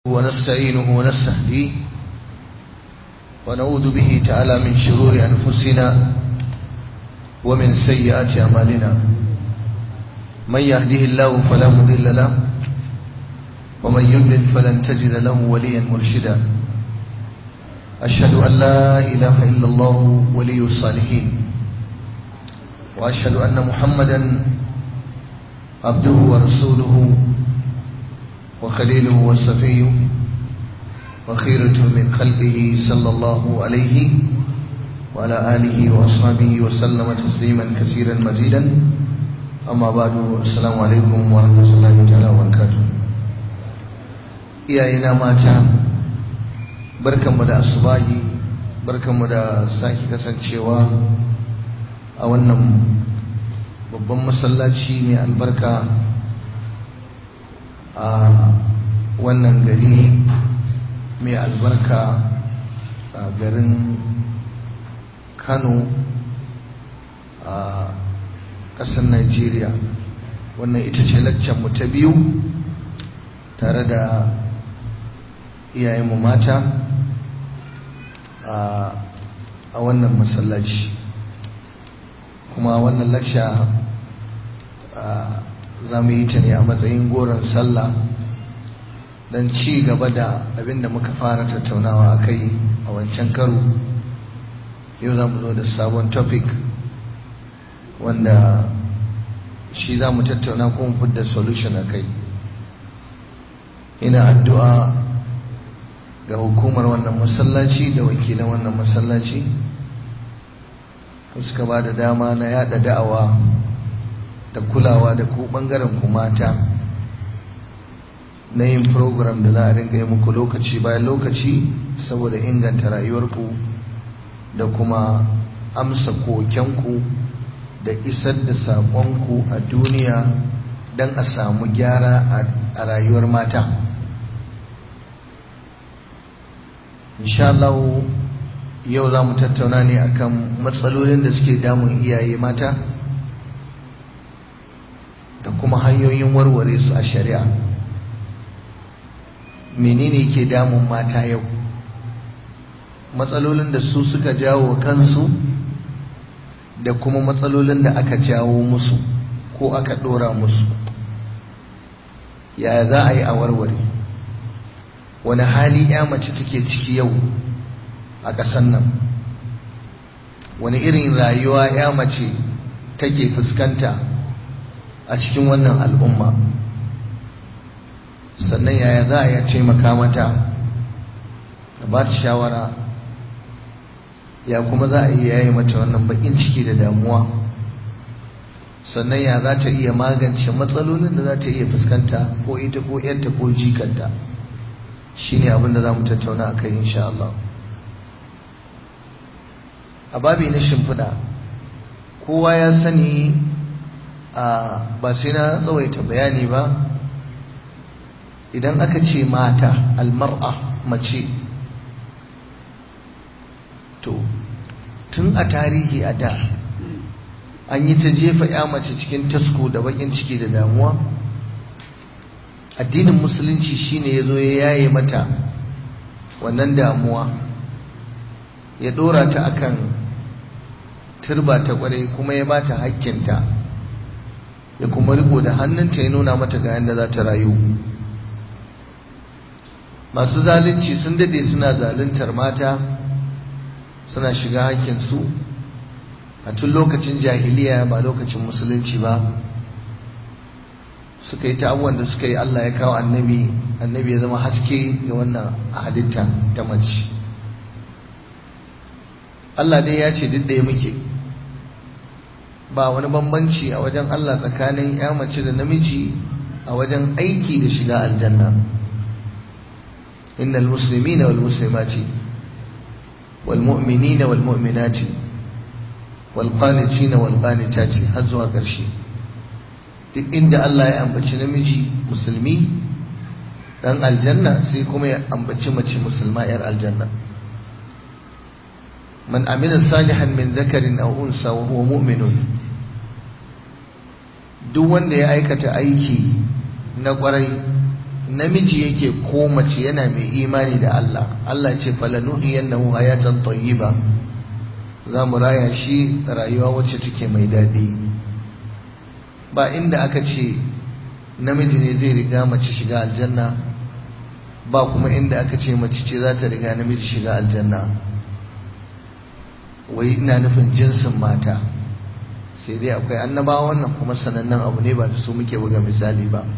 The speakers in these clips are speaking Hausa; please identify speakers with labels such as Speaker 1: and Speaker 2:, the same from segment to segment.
Speaker 1: ونستعينه ونستهديه ونعوذ به تعالى من شرور أنفسنا ومن سيئات أعمالنا من يهده الله فلا مضل له ومن يضلل فلن تجد له وليا مرشدا أشهد أن لا إله إلا الله ولي الصالحين وأشهد أن محمدا عبده ورسوله وخليله وصفيه وخيرة من خلقه صلى الله عليه وعلى آله وأصحابه وسلم تسليما كثيرا مزيدا أما بعد السلام عليكم ورحمة الله تعالى وبركاته iyayena mata barkanmu da asubahi barkanmu da sake kasancewa a wannan babban masallaci mai albarka a wannan gari mai albarka a garin kano a ƙasar nigeria wannan ita ce mu ta biyu tare da iyayenmu mata a wannan masallaci kuma wannan laksha za mu yi ta ne a matsayin goron sallah don ci gaba da abin da muka fara tattaunawa a kai a wancan karo yau za mu zo da sabon topic wanda shi za mu tattauna kuma fidda solution a kai ina addu'a ga hukumar wannan masallaci da wakilan wannan masallaci suka ba da dama na yada da'awa da kulawa da ku bangaren ku mata na yin program da za a ringa yi muku lokaci bayan lokaci saboda inganta rayuwarku da kuma amsa kokenku da isar da saƙonku a duniya don a samu gyara a rayuwar mata inshallah yau za mu tattauna ne akan matsalolin da suke damun iyaye mata da kuma hanyoyin warware su a shari'a menene ke damun mata yau matsalolin da su suka jawo kansu da kuma matsalolin da aka jawo musu ko aka dora musu yaya za a yi a warware wani hali ya mace take ciki yau a ƙasan nan wani irin rayuwa ya mace take fuskanta a cikin wannan al'umma sannan yaya za a iya taimaka mata da ba ta shawara ya kuma za a iya yayi mata wannan bakin ciki da damuwa sannan ya za ta iya magance matsalolin da za ta iya fuskanta ko ita ko yarta ko jikanta shine abin da za mu tattauna a kai insha Allah a babi na shimfiɗa kowa ya sani a ba sai na tsawaita bayani ba idan aka ce mata almar'a mace to tun a tarihi a da an yi ta jefa ya mace cikin tasko da bakin ciki da damuwa addinin musulunci shine ya zo ya yaye mata wannan damuwa ya dora ta akan turba ta kwarai kuma ya bata hakkinta ya kuma riko da hannunta ya nuna mata ga yadda za ta rayu masu zalunci sun dade suna zaluntar mata suna shiga hakkinsu a tun lokacin jahiliya ba lokacin musulunci ba suka yi ta abubuwan da suka yi Allah ya kawo annabi annabi ya zama haske ga wannan halitta ta mace Allah dai ya ce duk ɗaya muke ba wani bambanci a wajen Allah tsakanin ya mace da namiji a wajen aiki da shiga aljanna innal muslimina wal muslimati wal mu'minina wal mu'minati wal qanitina wal qanitati har zuwa ƙarshe duk inda Allah ya ambaci namiji musulmi dan aljanna sai kuma ya ambaci mace musulma yar aljanna man amila salihan min dhakarin aw unsa wa huwa mu'minun duk wanda ya aikata aiki na kwarai namiji yake ko mace yana mai imani da Allah Allah ce falanuhiyannahu hayatan tayyiba za mu raya shi rayuwa wacce take mai daɗi ba inda aka ce namiji ne zai riga mace shiga aljanna ba kuma inda aka ce mace ce za ta riga namiji shiga aljanna wai ina nufin jinsin mata sai dai akwai annabawa wannan kuma sanannen abu ne ba da su muke buga misali ba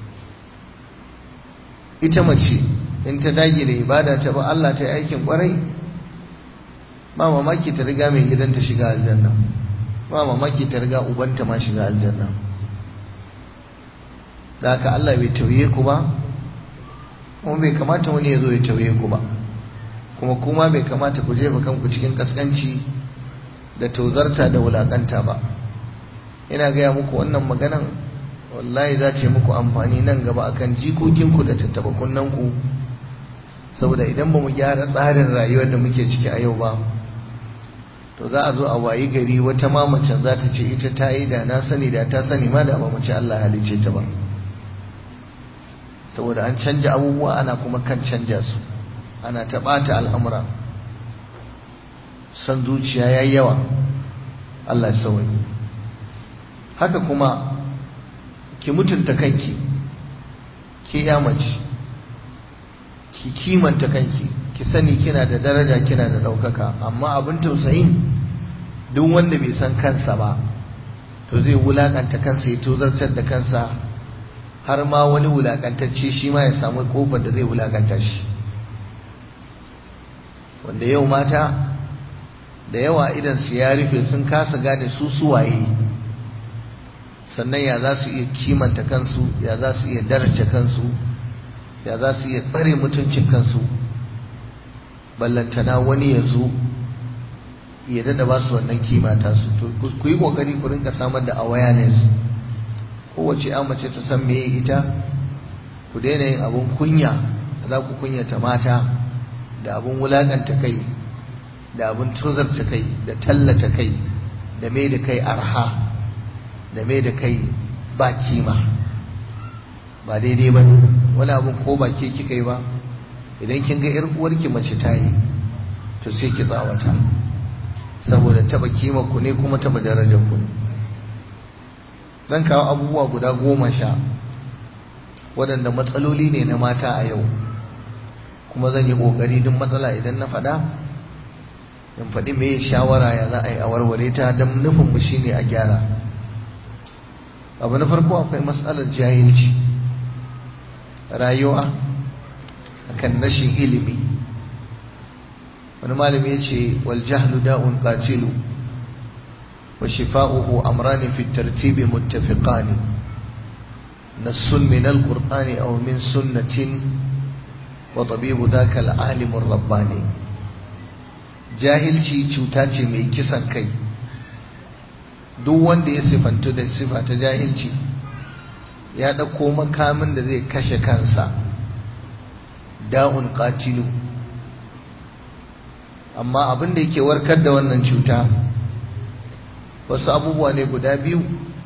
Speaker 1: ita mace in ta dage da ibada ta ba Allah ta yi aikin kwarai ba mamaki ta riga mai gidanta shiga aljanna ba mamaki ta riga ubanta ma shiga aljanna da haka Allah bai tauye ku ba kuma bai kamata wani ya zo ya tauye ku ba kuma kuma bai kamata ku jefa kanku cikin kaskanci da tozarta da wulakanta ba ina gaya muku wannan maganan wallahi za ce muku amfani nan gaba akan jikokinku da tattaba kunnanku saboda idan ba mu gyara tsarin rayuwar da muke ciki a yau ba to za a zo a wayi gari wata mamacin za ta ce ita ta yi da na sani da ta sani ma da ba mu ci Allah halice ta ba saboda an canja abubuwa ana kuma kan canja su ana ta ɓata al'amura san zuciya ya yi yawa Allah ya sauyi haka kuma ki mutunta kanki ki ya mace ki kimanta kanki ki sani kina da daraja kina da ɗaukaka amma abin tausayin duk wanda bai san kansa ba to zai wulakanta kansa ya tozartar da kansa har ma wani wulakantacce shi ma ya samu kofar da zai wulakanta shi wanda yau mata da yawa idan su ya rufe sun kasa gane su suwaye sannan ya za su iya kimanta kansu ya za su iya daraja kansu ya za su iya tsare mutuncin kansu ballantana wani ya zo ya dada ba su wannan kimata su to ku yi kokari ku rinka samar da awareness kowace ya mace ta san meye ita ku daina yin abun kunya za ku kunyata mata da abun wulakanta kai da abun tuzarta kai da tallata kai da mai da kai arha da mai da kai ba kima ba daidai ba wani abun ko ba ke kika yi ba idan kin ga 'yar uwarki mace ta yi to sai ki tsawata saboda taba kima ku ne kuma taba darajar ku ne zan kawo abubuwa guda goma sha waɗanda matsaloli ne na mata a yau kuma zan yi ƙoƙari duk matsala idan na faɗa in faɗi me shawara ya za a yi a warware ta don nufin mu shine a gyara abu na farko akwai matsalar jahilci rayuwa akan rashin ilimi wani malami ya ce wal jahlu da'un qatilu wa shifa'uhu amrani fi tartibi muttafiqani nassun min al-qur'ani aw min sunnatin wa tabibu dhaka al-alim rabbani jahilci cuta ce mai kisan kai duk wanda ya sifantu da sifa ta jahilci ya ɗauko makamin da zai kashe kansa da'un qatilu amma abin da yake warkar da wannan cuta wasu abubuwa ne guda biyu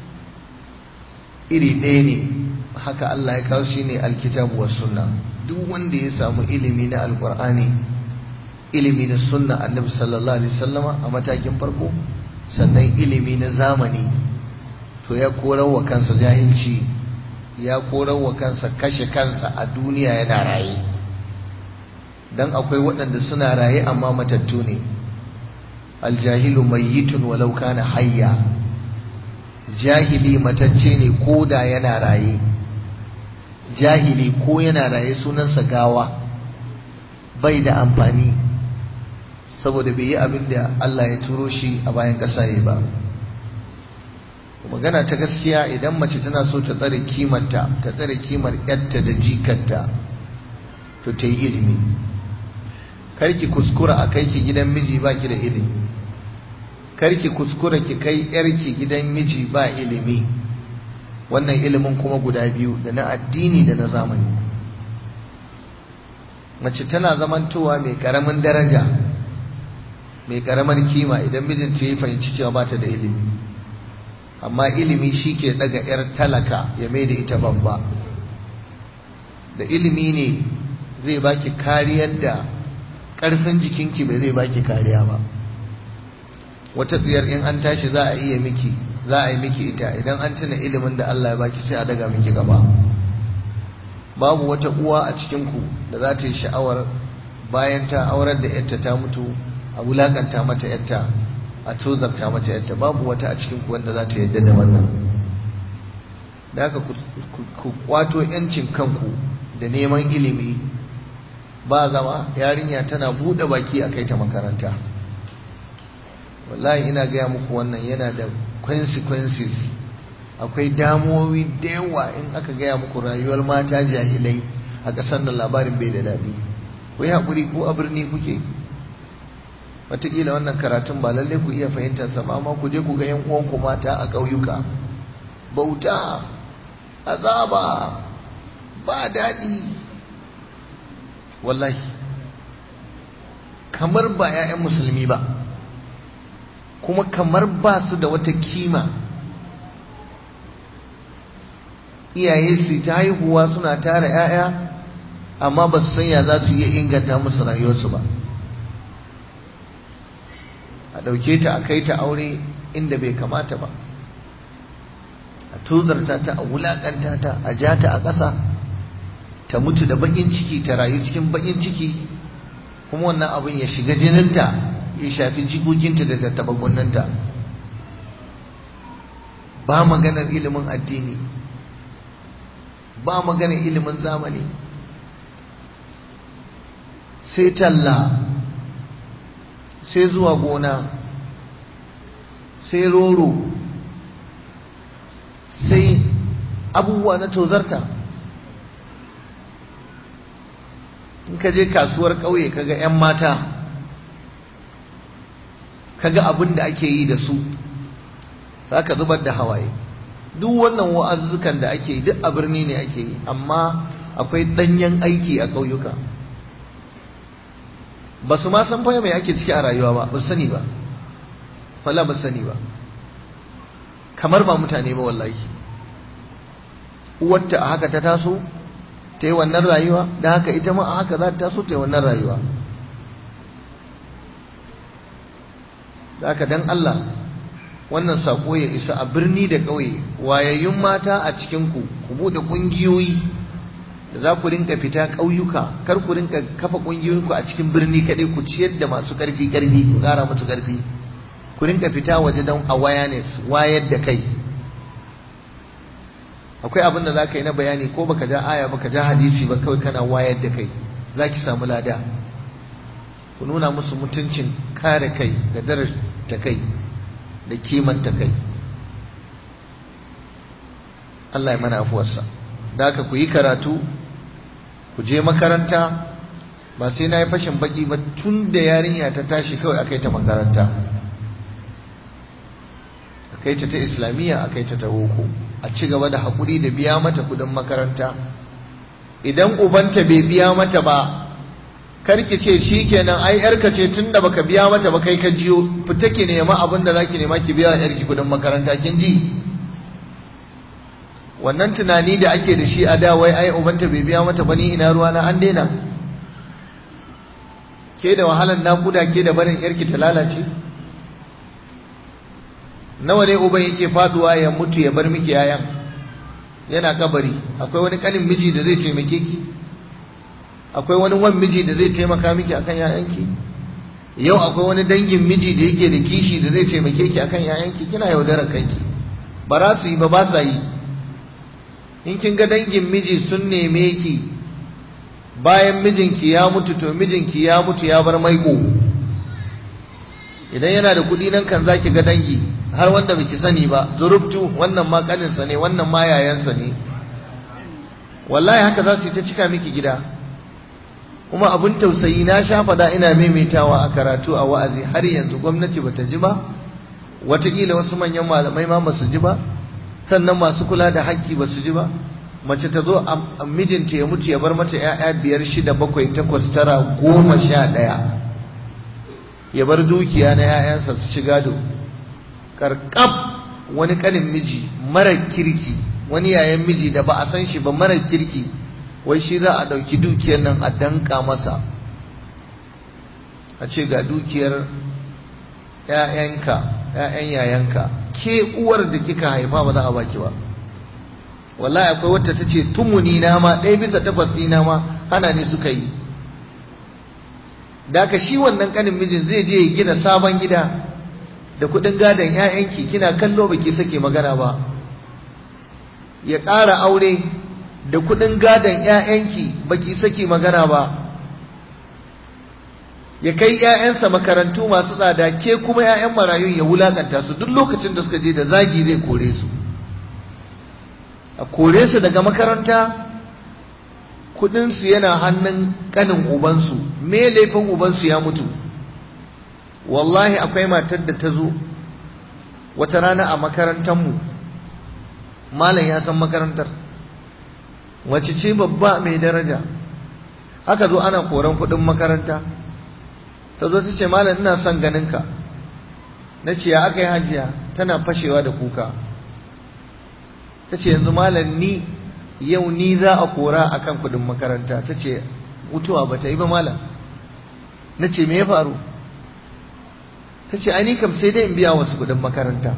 Speaker 1: iri ɗaya ne haka Allah ya kawo shi ne alkitabu wa sunna duk wanda ya samu ilimi na alkur'ani ilimi na sunna annabi sallallahu alaihi wasallama a matakin farko sannan ilimi na zamani to ya korar wa kansa jahilci ya korar wa kansa kashe kansa a duniya yana raye dan akwai waɗanda suna raye amma matattu ne aljahilu mayyitun walau kana hayya jahili matacce ne ko da yana raye jahili ko yana raye sunansa gawa bai da amfani saboda bai yi abin da Allah ya turo shi a bayan ƙasa ya ba magana ta gaskiya idan mace tana so ta tsare kimarta ta tsare kimar yarta da jikarta to ta yi ilimi karki kuskura a kai ki gidan miji ba ki da ilimi karki kuskura ki kai yarki gidan miji ba ilimi wannan ilimin kuma guda biyu da na addini da na zamani mace tana zamantowa mai karamin daraja mai karamar kima idan mijinta ya fahimci cewa ba ta da ilimi amma ilimi shi ke daga 'yar talaka ya mai da ita babba da ilimi ne zai baki kariyar da ƙarfin jikinki bai zai baki kariya ba wata tsiyar in an tashi za a iya miki za a yi miki ita idan an tuna ilimin da Allah ya baki sai a daga miki gaba babu wata uwa a cikinku da za ta yi sha'awar bayan ta aurar da yarta ta mutu a wulakanta mata yarta a tozarta mata yarta babu wata a cikinku wanda za ta yarda da wannan da haka ku kwato yancin kanku da neman ilimi ba zama yarinya tana buɗe baki a kai ta makaranta wallahi ina gaya muku wannan yana da consequences akwai damuwowi da yawa in aka gaya muku rayuwar mata jahilai a ƙasar da labarin bai da daɗi ku yi haƙuri ko a birni kuke wataƙila wannan karatun ba lallai ku iya fahimtarsa ba amma ku je ku ga yan uwanku mata a ƙauyuka bauta azaba ba daɗi wallahi kamar ba 'ya'yan musulmi ba kuma kamar ba su da wata kima iyaye su ta haihuwa suna tara 'ya'ya amma ba su sanya za su iya inganta musu rayuwarsu ba a ɗauke ta a kai ta aure inda bai kamata ba a tozarta ta a wulaƙanta ta a ja ta a ƙasa ta mutu da baƙin ciki ta rayu cikin baƙin ciki kuma wannan abin ya shiga jininta ya shafi jikokinta da tattaba kunnanta ba maganar ilimin addini ba maganar ilimin zamani sai talla sai zuwa gona sai roro sai abubuwa na tozarta in ka je kasuwar ƙauye kaga 'yan mata kaga abin da ake yi da su za ka zubar da hawaye duk wannan wa'azzukan da ake yi duk a birni ne ake yi amma akwai ɗanyen aiki a ƙauyuka ba su ma san faya mai ake ciki a rayuwa ba ba su sani ba wala ba su sani ba kamar ba mutane ba wallahi uwarta a haka ta taso ta yi wannan rayuwa da haka ita ma a haka za ta taso ta yi wannan rayuwa da haka dan Allah wannan sako ya isa a birni da ƙauye wayayyun mata a cikinku ku buɗe ƙungiyoyi da za ku rinka fita ƙauyuka kar ku rinka kafa ƙungiyoyinku a cikin birni kaɗai ku ciyar da masu ƙarfi ƙarfi ku ƙara musu ƙarfi ku rinka fita waje don awareness wayar da kai akwai abin da za ka yi na bayani ko baka ja aya baka ja hadisi ba kawai kana wayar da kai za ki samu lada ku nuna musu mutuncin kare kai da darajta kai da kimanta kai Allah ya mana afuwarsa da haka ku yi karatu ku je makaranta ba sai na yi fashin baki ba tun da yarinya ta tashi kawai a kai ta makaranta a kai ta ta islamiyya a kai ta ta boko a ci gaba da haƙuri da biya mata kudin makaranta idan ubanta bai biya mata ba karki ce shi kenan ai yarka ce tun da baka biya mata ba kai ka jiyo fita ki nema abin da zaki nema ki biya yarki kudin makaranta kin ji wannan tunani da ake da shi a da wai ai ubanta bai biya mata ba ni ina ruwa na an daina ke da wahalar nakuda ke da barin yarki ta lalace nawa ne uban yake faduwa ya mutu ya bar miki yayan yana kabari akwai wani kanin miji da zai taimake ki akwai wani wan miji da zai taimaka miki akan yayanki yau akwai wani dangin miji da yake da kishi da zai taimake ki akan yayanki kina yaudarar kanki ba za su yi ba ba sa yi in kin ga dangin miji sun neme ki bayan mijinki ya mutu to mijinki ya mutu ya bar maiko idan yana da kuɗi nan kan zaki ga dangi har wanda baki sani ba zurubtu wannan ma kaninsa ne wannan ma yayansa ne wallahi haka za su yi ta cika miki gida kuma abin tausayi na sha fada ina maimaitawa a karatu a wa'azi har yanzu gwamnati bata ji ba wataƙila wasu manyan malamai ma ba su ji ba sannan masu kula da haƙƙi ba su ji ba mace ta zo a mijinta ya mutu ya bar mata 'ya'ya biyar shida bakwai takwas tara goma sha ɗaya ya bar dukiya na 'ya'yansa su ci gado karkab wani kanin miji mara kirki wani yayan miji da ba a san shi ba mara kirki wai shi za a ɗauki dukiyar nan a danka masa a ce ga dukiyar ‘ya'yanka ‘ya'yan yayanka ke uwar da kika haifa ba za a baki ba wallahi akwai wata ta ce tumuni na ma ɗaya bisa takwas ɗina ma hana ni suka yi da shi wannan kanin mijin zai je ya gina sabon gida da kuɗin gadon ‘ya'yanki kina kallo baki sake magana ba ya ƙara aure da kuɗin gadon ‘ya'yanki baki sake magana ba ya kai ‘ya'yansa makarantu masu tsada ke kuma ‘ya'yan marayun ya wulakanta su duk lokacin da suka je da zagi zai kore su a kore su daga makaranta kudinsu yana hannun kanin ubansu me laifin ubansu ya mutu wallahi akwai matar da ta zo wata rana a makarantarmu malam ya san makarantar wace ce babba mai daraja aka zo ana koran kudin makaranta ta zo ta ce malam ina son ganinka na ce ya aka yi hajiya tana fashewa da kuka ta ce yanzu malam ni yau ni za a kora a kan kudin makaranta ta ce mutuwa ba ta yi ba malam na ce me ya faru ta ce ai ni kam sai dai in biya wasu kudin makaranta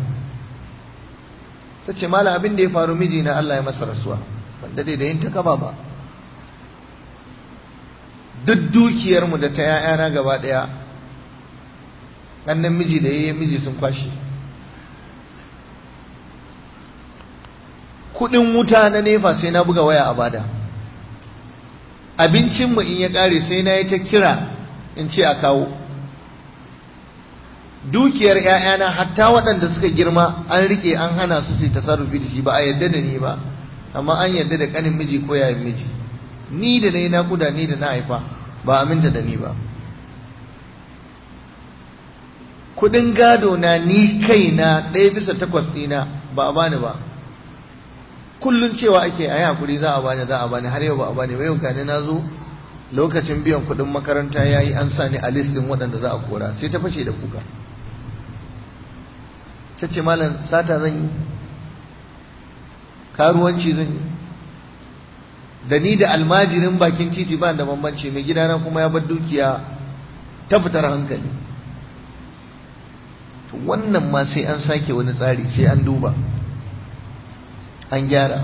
Speaker 1: ta ce malam abin da ya faru miji na Allah ya masa rasuwa wanda dai da yin ta kaba ba duk dukiyarmu da ta ‘ya'yana gaba ɗaya ɗannan miji da yayin miji sun kwashe kuɗin wuta na nefa sai na buga waya a bada abincinmu in ya ƙare sai na yi ta kira in ce a kawo dukiyar ‘ya'yana hatta waɗanda suka girma an rike an hana su su tasarrufi da shi ba a yadda da ni ba amma an yadda da ƙanin miji ko yayin miji ni da na yi naƙuda ni da na haifa ba aminta da ni ba kudin gado na ni kaina ɗaya bisa takwas ɗina ba a bani ba kullum cewa ake a yi hakuri za a bani za a bani har yau ba a bani ba yau gani na zo lokacin biyan kudin makaranta ya yi an sa ni a listin waɗanda za a kora sai ta fashe da kuka ta ce malam sata zan yi karuwanci zan yi da ni da almajirin bakin titi ba da bambanci mai gidana kuma ya bar dukiya ta fitar hankali to wannan ma sai an sake wani tsari sai an duba an gyara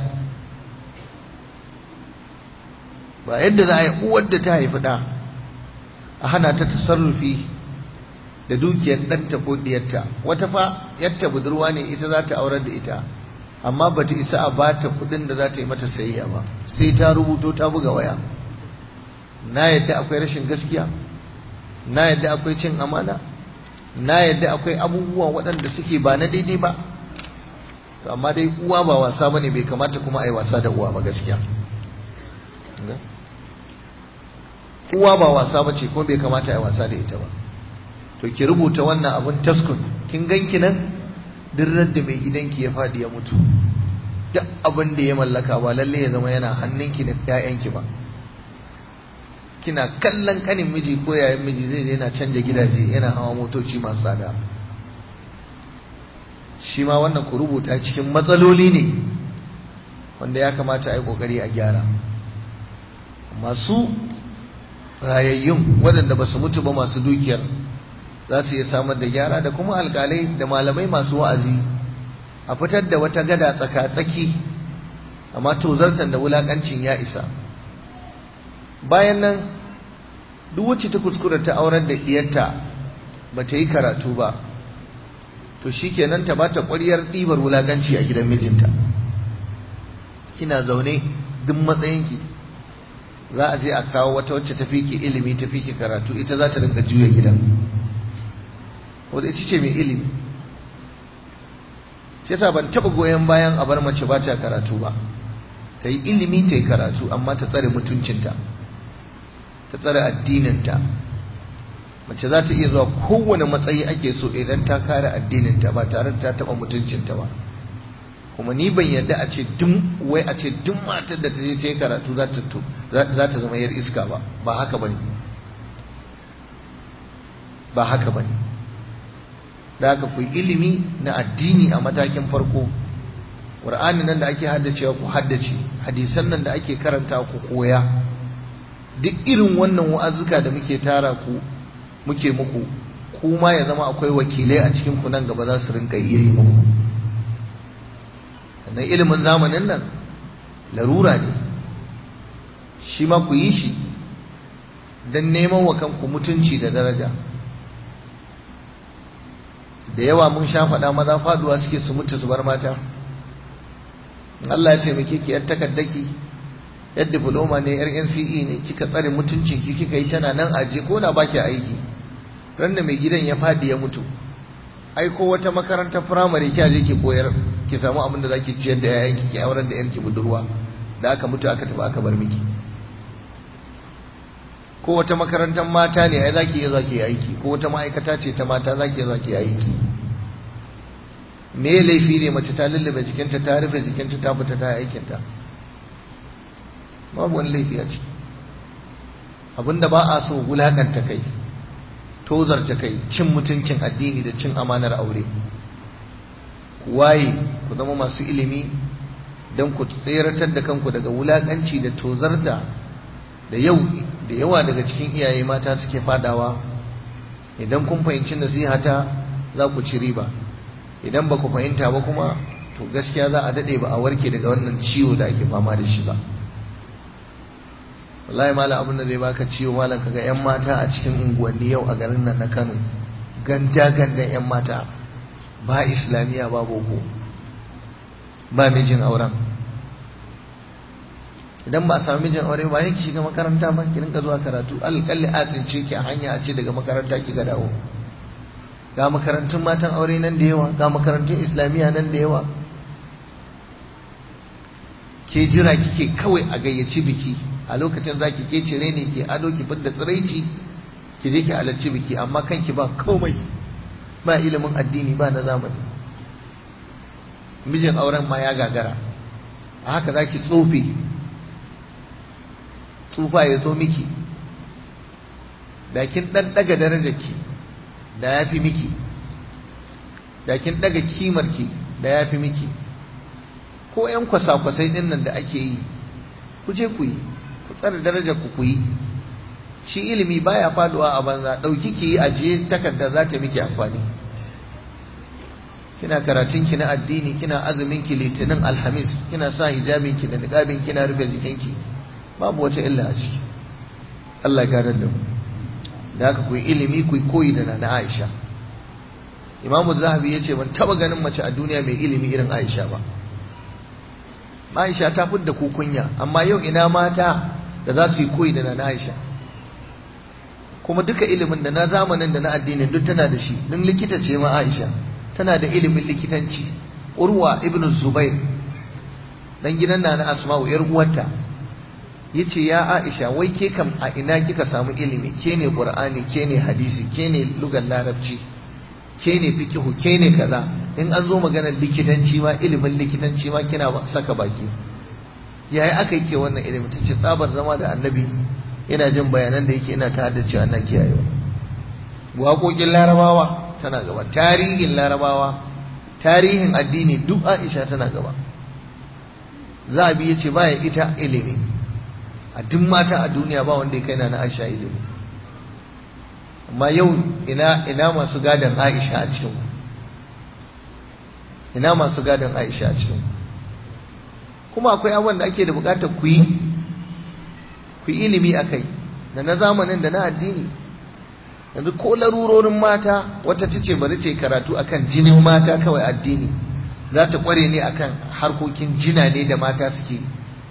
Speaker 1: ba yadda za a yi uwar da ta haifi ɗa a hana ta tasarrufi da dukiyar ɗanta ko ɗiyarta wata fa yadda budurwa ne ita za ta aurar da ita amma ba ta isa a ba ta kudin da za ta yi mata sayayya ba sai ta rubuto ta buga waya na yadda akwai rashin gaskiya na yadda akwai cin amana na yadda akwai abubuwa waɗanda suke ba na daidai ba to amma dai uwa ba wasa ba ne bai kamata kuma a yi wasa da uwa ba gaskiya uwa ba wasa ba ce kuma bai kamata a yi wasa da ita ba to ki rubuta wannan abun taskun kin ganki nan duk da mai gidanki ya faɗi ya mutu duk abin da ya mallaka ba lalle ya zama yana hannunki da ƴaƴanki ba kina kallon kanin miji ko yayin miji zai yana canja gidaje yana hawa motoci masu tsada shi ma wannan ku rubuta cikin matsaloli ne wanda ya kamata a yi ƙoƙari a gyara masu rayayyun waɗanda ba su mutu ba masu dukiyar za su iya samar da gyara da kuma alkalai da malamai masu wa'azi a fitar da wata gada tsaka-tsaki amma tozartan da wulakancin ya isa bayan nan duk wacce ta kuskura ta aurar da diyarta ba ta yi karatu ba to shi kenan ta bata ƙwaryar ɗibar wulakanci a gidan mijinta kina zaune duk matsayinki za a je a kawo wata wacce ta fi ki ilimi ta fi ki karatu ita za ta rinka juya gidan wadda ita ce mai ilimi shi yasa ban taɓa goyon bayan a bar mace ba ta karatu ba ta yi ilimi ta yi karatu amma ta tsare mutuncinta ta tsare addininta mace za ta iya zuwa kowane matsayi ake so idan ta kare addininta ba tare da ta taɓa mutuncinta ba kuma ni ban yarda a ce duk wai a ce duk matar da ta je ta yi karatu za ta zama yar iska ba ba haka bane ba haka bane da haka ku ilimi na addini a matakin farko ƙur'ani nan da ake haddacewa ku haddace hadisan nan da ake karanta ku koya duk irin wannan wa'azuka da muke tara ku muke muku kuma ya zama akwai wakilai a cikin ku nan gaba za su rinka iya yi muku sannan ilimin zamanin nan larura ne shi ma ku yi shi don neman wa kanku mutunci da daraja da yawa mun sha faɗa maza faduwa suke su mutu su bar mata Allah ya taimake ki yar takaddaki yar diploma ne yar NCE ne kika tsare mutuncin ki kika yi tana nan aje ko da baki aiki ran da mai gidan ya fadi ya mutu ai ko wata makarantar firamare ki je ki koyar ki samu abin da zaki ciyar da yayanki ki aurar da yarki budurwa da aka mutu aka tafi aka bar miki ko wata makarantar mata ne ai zaki iya zaki aiki ko wata ma'aikata ce ta mata zaki iya zaki aiki me laifi ne mace ta lullube jikinta ta rufe jikinta ta fita ta aikinta babu wani laifi a ciki abinda ba a so wulakanta kai tozarta kai cin mutuncin addini da cin amanar aure ku waye ku zama masu ilimi don ku tseratar da kanku daga wulakanci da tozarta da yau da yawa daga cikin iyaye mata suke fadawa idan kun fahimci nasihata za ku ci riba idan ba ku fahimta ba kuma to gaskiya za a daɗe ba a warke daga wannan ciwo da ake fama da shi ba wallahi mala abin da zai baka ciwo malam kaga yan mata a cikin unguwanni yau a garin nan na Kano ganja gandan yan mata ba islamiya ba boko ba mijin auren idan ba a samu mijin aure ba yake shiga makaranta ba ki rinka zuwa karatu alƙalli a tsince ki a hanya a ce daga makaranta ki ga dawo ga makarantun matan aure nan da yawa ga makarantun islamiyya nan da yawa ke jira kike kawai a gayyaci biki a lokacin zaki ke cire ne ke ado ki fidda tsiraici ki je ki halarci biki amma kanki ba komai ba ilimin addini ba na zamani mijin auren ma ya gagara a haka zaki tsofe tsufa ya zo miki da kin dan daga darajarki da ya fi miki da kin daga kimarki da ya fi miki ko 'yan kwasa-kwasai din nan da ake yi ku je ku yi ku tsara darajar ku ku yi shi ilimi baya faduwa a banza dauki ki yi ajiye takarda za ta miki amfani kina karatun ki na addini kina azumin ki litinin alhamis kina sa hijabin ki da niqabin kina rufe jikinki babu wata illa a ciki Allah ya gadar da mu da haka ku yi ilimi ku yi koyi da na Aisha Imam Zahabi yace ban taba ganin mace a duniya mai ilimi irin Aisha ba Aisha ta fidda ku kunya amma yau ina mata da za su yi koyi da na Aisha kuma duka ilimin da na zamanin da na addini duk tana da shi din likita ce ma Aisha tana da ilimin likitanci Urwa ibn Zubair dan gidan na Asma'u yar uwarta yace ya Aisha wai ke kam a ina kika samu ilimi ke ne Qur'ani ke ne hadisi ke ne lugar larabci ke ne fiqhu ke ne kaza in an zo maganar likitanci ma ilimin likitanci ma kina saka baki yayi aka yi ke wannan ilimi tace tsabar zama da annabi ina jin bayanan da yake ina ta haddace ana kiyayewa waƙoƙin larabawa tana gaba tarihin larabawa tarihin addini duk Aisha tana gaba zabi yace baya ita ilimi a duk mata a duniya ba wanda ya kai na Aisha ilimi amma yau ina ina masu gadon Aisha a cikin ina masu gadon Aisha a cikin kuma akwai abubuwan da ake da bukatar ku yi ku yi ilimi akai da na zamanin da na addini yanzu ko larurorin mata wata ta ce bari ta yi karatu akan jinin mata kawai addini za ta kware ne akan harkokin jina ne da mata suke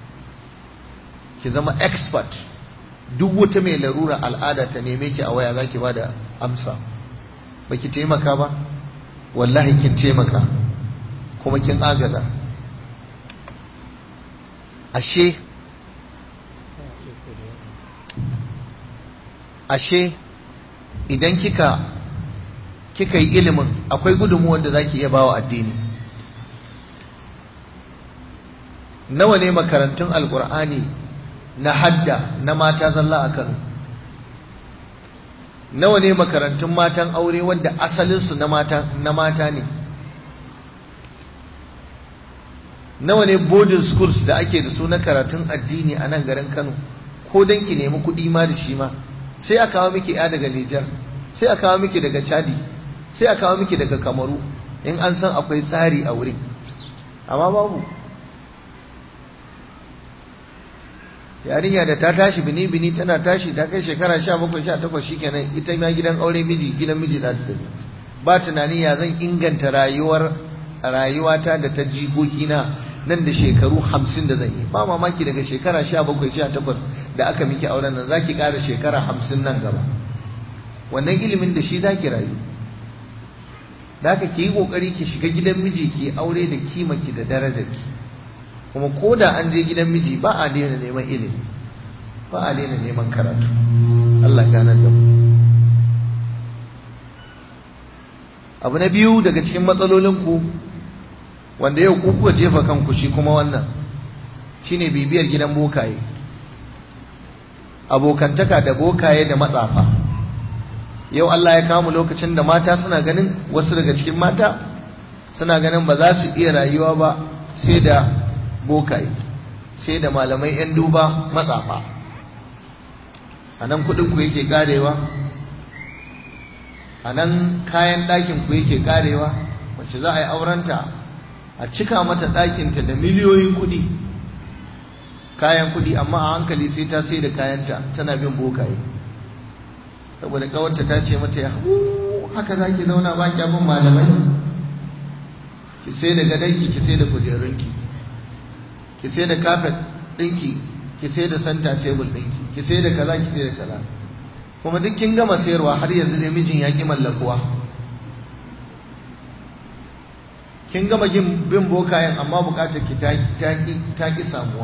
Speaker 1: ki zama expert duk wata mai larura al'ada ta neme ki a waya za ki ba da amsa ba ki taimaka ba wallahi kin taimaka kuma kin agaza ashe ashe idan kika kika yi ilimin akwai gudunmuwan da zaki iya bawa addini nawa ne makarantun alkur'ani na hadda na mata zalla a Kano nawa ne makarantun matan aure wanda asalinsu na mata na mata ne nawa ne boarding schools da ake da su na karatun addini a nan garin Kano ko dan ki nemi kuɗi ma da shi ma sai a kawo miki ya daga Nijar sai a kawo miki daga Chadi sai a kawo miki daga Kamaru in an san akwai tsari a wurin amma babu yarinya da ta tashi bini bini tana tashi ta kai shekara 17 18 shikenan ita ma gidan aure miji gidan miji za ta tafi ba tunani ya zan inganta rayuwar rayuwata da ta jikokina nan da shekaru 50 da zan yi ba mamaki daga shekara 17 18 da aka miki auren nan zaki ƙara shekara 50 nan gaba wannan ilimin da shi zaki rayu da haka ki yi kokari ki shiga gidan miji ki aure da kimanki da darajarki kuma ko da an je gidan miji ba a daina neman ilimi ba a daina neman karatu Allah ganar da mu abu na biyu daga cikin matsalolinku wanda yau ku kuka jefa kanku shi kuma wannan shine bibiyar gidan bokaye abokantaka da bokaye da matsafa yau Allah ya kawo lokacin da mata suna ganin wasu daga cikin mata suna ganin ba za su iya rayuwa ba sai da bokaye sai da malamai 'yan duba matsafa a nan kudinku yake karewa a nan kayan ɗakinku yake karewa wacce za a yi aurenta a cika mata ɗakinta da miliyoyin kuɗi kayan kuɗi amma a hankali sai ta sai da kayanta tana bin bokaye saboda kawarta ta ce mata ya haka za ki zauna ba ki abin malamai ki sai da gadonki ki sai da kujerunki ki sai da kafet ɗinki ki sai da santa tebul ɗinki ki sai da kaza ki sai da kaza kuma duk kin gama sayarwa har yanzu ne mijin ya ki mallakuwa kin gama bin bokayen amma bukatar ki ta ki samuwa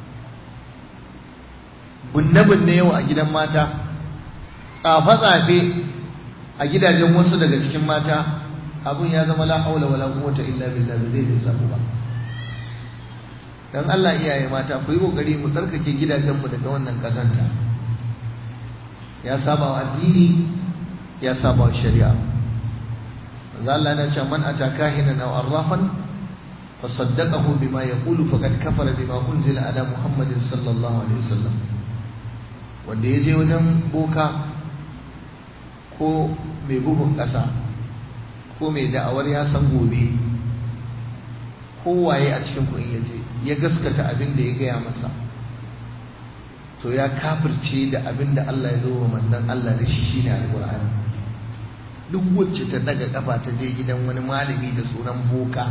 Speaker 1: bunne-bunne yau a gidan mata tsafe-tsafe a gidajen wasu daga cikin mata abun ya zama la haula wala quwwata illa billah zai lissafu ba dan Allah iyaye mata ku yi kokari mu tsarkake gidajenmu daga wannan kazanta ya saba wa addini ya saba wa shari'a manzo Allah yana cewa man ataka hinan aw arrafan fa saddaqahu bima yaqulu faqad kafara bima unzila ala muhammadin sallallahu alaihi wasallam wanda yaje wajen boka ko mai bugun kasa ko mai da'awar ya san gobe kowaye a cikin kun yaje ya gaskata abin da ya gaya masa to ya kafirce da abin da Allah ya zo wa mandan Allah da shi shine alqur'ani duk wacce ta daga kafa ta je gidan wani malami da sunan boka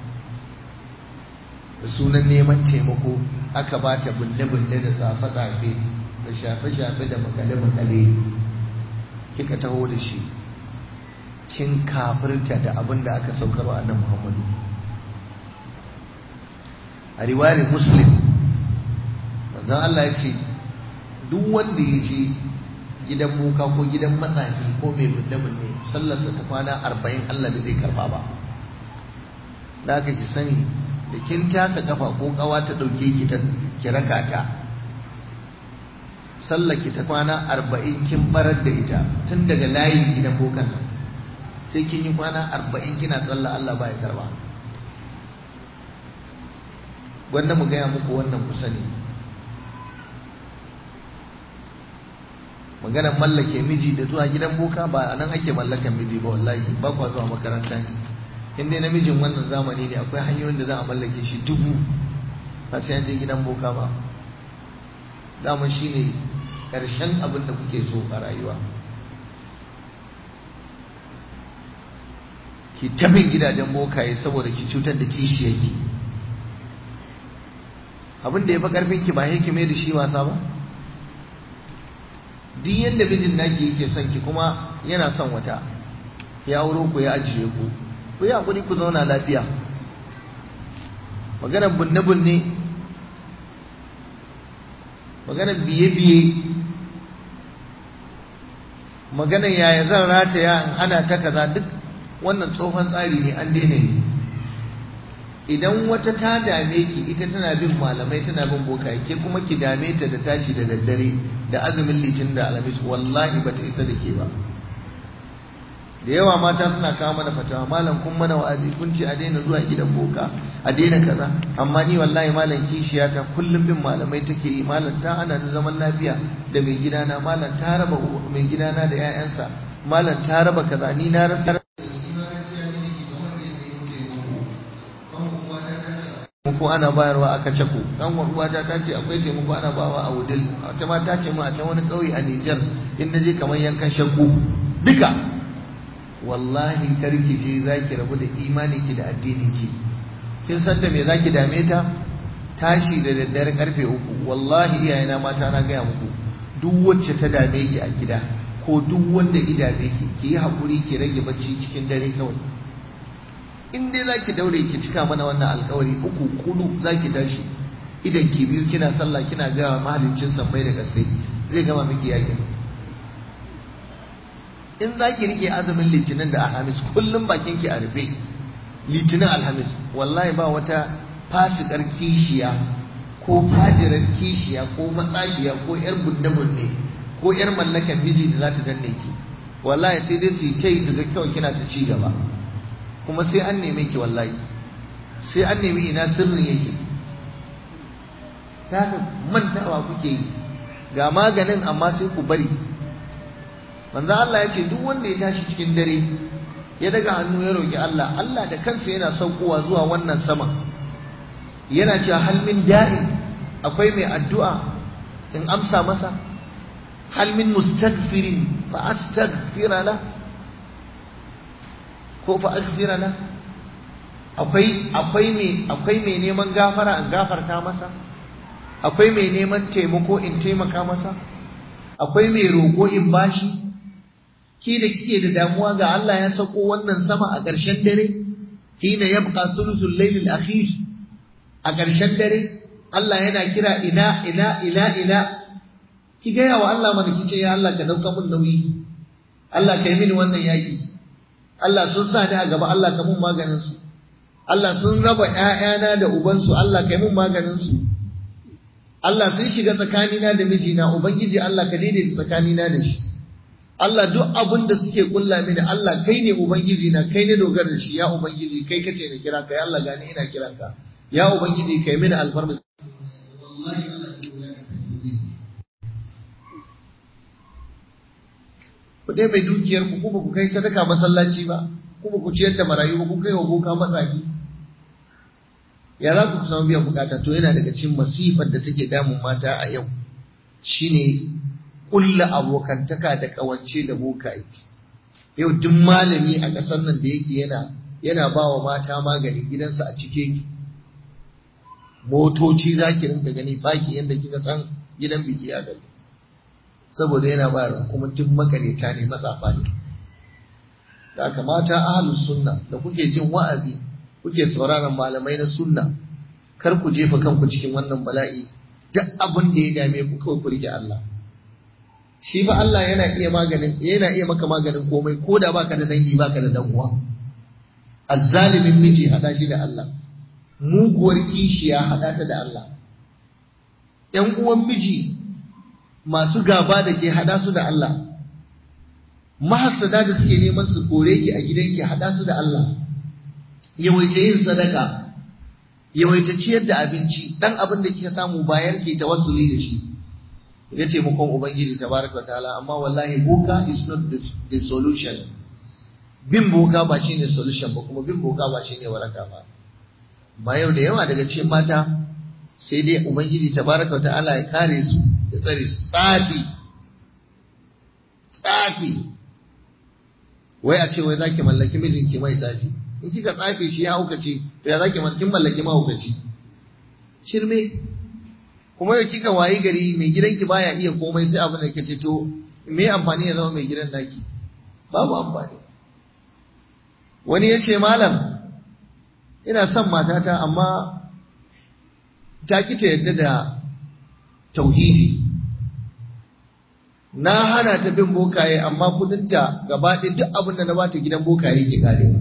Speaker 1: da sunan neman taimako aka ba ta bulle-bulle da tsafe-tsafe da shafe-shafe da makale-makale kika taho da shi kin kafirta da abin da aka saukarwa annabi Muhammadu a riwayar muslim manzon Allah ya ce duk wanda ya je gidan muka ko gidan matsafi ko mai binne-binne sallarsa ta kwana arba'in Allah bai zai karba ba da aka ki sani da kin taka kafa ko kawa ta dauke ki ta kiraka ta sallar ki ta kwana arba'in kin barar da ita tun daga layin gidan bokan nan sai kin yi kwana arba'in kina sallah Allah ba ya karba wanda mu gaya muku wannan ku sani maganar mallake miji da zuwa gidan boka ba a nan ake mallakan miji ba wallahi ba kwa zuwa makaranta ne in dai namijin wannan zamani ne akwai hanyoyin da za a mallake shi dubu ba sai an je gidan boka ba zaman shi ne ƙarshen abin da kuke so a rayuwa ki tabin gidajen bokaye saboda ki cutar da kishiyarki abin da ya fi ƙarfinki ba yake mai da shi wasa ba duk yadda mijin naki yake son ki kuma yana son wata ya auro ku ya ajiye ku ku yi hakuri ku zauna lafiya maganar bunne-bunne maganar biye-biye maganar yaya zan rataya in ana ta kaza duk wannan tsohon tsari ne an daina ne idan wata ta dame ki ita tana bin malamai tana bin bokaye ke kuma ki dame ta da tashi da daddare da azumin litin da alamis wallahi ba ta isa da ke ba da yawa mata suna kawo mana fatawa malam kun mana wa'azi kun ce a daina zuwa gidan boka a daina kaza amma ni wallahi malam kishiya ta kullum bin malamai take yi malam ta hana ni zaman lafiya da mai gidana malam ta raba mai gidana da 'ya'yansa malam ta raba kaza ni na rasa ko ana bayarwa aka cako dan uwata ta ce akwai taimako ana bawa a wudil wata ma ta ce mu a can wani kauye a Niger in naje kamar yankan shakku duka wallahi karki je zaki rabu da imani ki da addini ki kin san da me zaki dame ta tashi da daddare karfe uku wallahi iyayena mata na gaya muku duk wacce ta dame ki a gida ko duk wanda ya dame ki ki yi hakuri ki rage bacci cikin dare kawai in dai zaki daure ki cika mana wannan alkawari uku kudu zaki tashi idan ki biyu kina sallah kina ga mahaliccin sammai da kasai zai gama miki yakin in zaki rike azumin litinin da alhamis kullum bakin ki a rufe litinin alhamis wallahi ba wata fasikar kishiya ko fajirar kishiya ko matsagiya ko yar bunne-bunne ko yar mallakan miji da za ta danne ki wallahi sai dai su yi ta yi su ga kawai kina ta ci gaba kuma sai an neme ki wallahi sai an nemi ina sirrin yake ta haka mantawa kuke yi ga maganin amma sai ku bari manzo Allah ya ce duk wanda ya tashi cikin dare ya daga hannu ya roki Allah Allah da kansa yana saukowa zuwa wannan sama yana cewa hal min da'in akwai mai addu'a in amsa masa hal min mustaghfirin fa astaghfira lahu ko fa aghfira la akwai akwai me akwai me neman gafara in gafarta masa akwai me neman taimako in taimaka masa akwai me roko in bashi ki da kike da damuwa ga Allah ya sako wannan sama a ƙarshen dare hina yabqa thuluthul layl al-akhir a ƙarshen dare Allah yana kira ina ina ina ina ki gaya wa Allah mana kice ya Allah ka dauka mun nauyi Allah kai mini wannan yaki Allah sun sa ni a gaba Allah ka mun maganin su Allah sun raba ƴaƴana da ubansu Allah kai mun maganin su Allah sun shiga tsakanina da mijina ubangiji Allah ka daidaita tsakanina da shi Allah duk abin da suke kulla mini Allah kai ne ubangiji na kai ne dogara da shi ya ubangiji kai kace na kira ka ya Allah gani ina kiran ka ya ubangiji kai mini alfarma wallahi Allah ku dai mai dukiyar ku kuma ku kai sadaka masallaci ba kuma ku ciyar da marayu ba ku kai wa boka matsafi ya za ku samu biyan bukata to yana daga cikin masifar da take damun mata a yau shine kulla abokantaka da kawance da bokaye yau duk malami a ƙasar nan da yake yana yana ba wa mata magani gidansa a cike ki motoci za ki rinka gani baki yadda kika san gidan biki a gari saboda yana bayarwa kuma duk makareta ne matsafa ne da aka mata ahalus sunna da kuke jin wa'azi kuke sauraron malamai na sunna kar ku jefa kanku cikin wannan bala'i duk abin da ya dame ku kawai ku rike Allah shi fa Allah yana iya maganin yana iya maka maganin komai ko da baka da dangi baka da dan uwa azzalimin miji hada shi da Allah muguwar kishiya hada ta da Allah ƴan uwan miji masu gaba da ke hada su da Allah mahassada da suke neman su kore ki a gidanki hada su da Allah yawaita yin sadaka yawaita ciyar da abinci dan abin da kika samu bayar ke tawassuli da shi ya taimakon ubangiji tabaraka wa ta'ala amma wallahi boka is not the, the solution bin boka ba shine solution ba kuma bin boka ba shine waraka ba ba yau da yawa daga cikin mata sai dai ubangiji tabaraka wa ta'ala ya kare su ya tsare su tsafi tsafi wai a ce wai zaki mallaki mijinki mai tsafi in kika tsafe shi ya haukace to ya zaki kin mallaki mahaukaci shirme kuma yau kika wayi gari mai gidanki baya iya komai sai abin da kace to me amfani ya zama mai gidan naki babu amfani wani ya ce malam ina son matata amma ta ki ta yadda da tauhidi na hana ta bin bokaye amma kudinta gaba ɗaya duk abin da na bata gidan bokaye ke karewa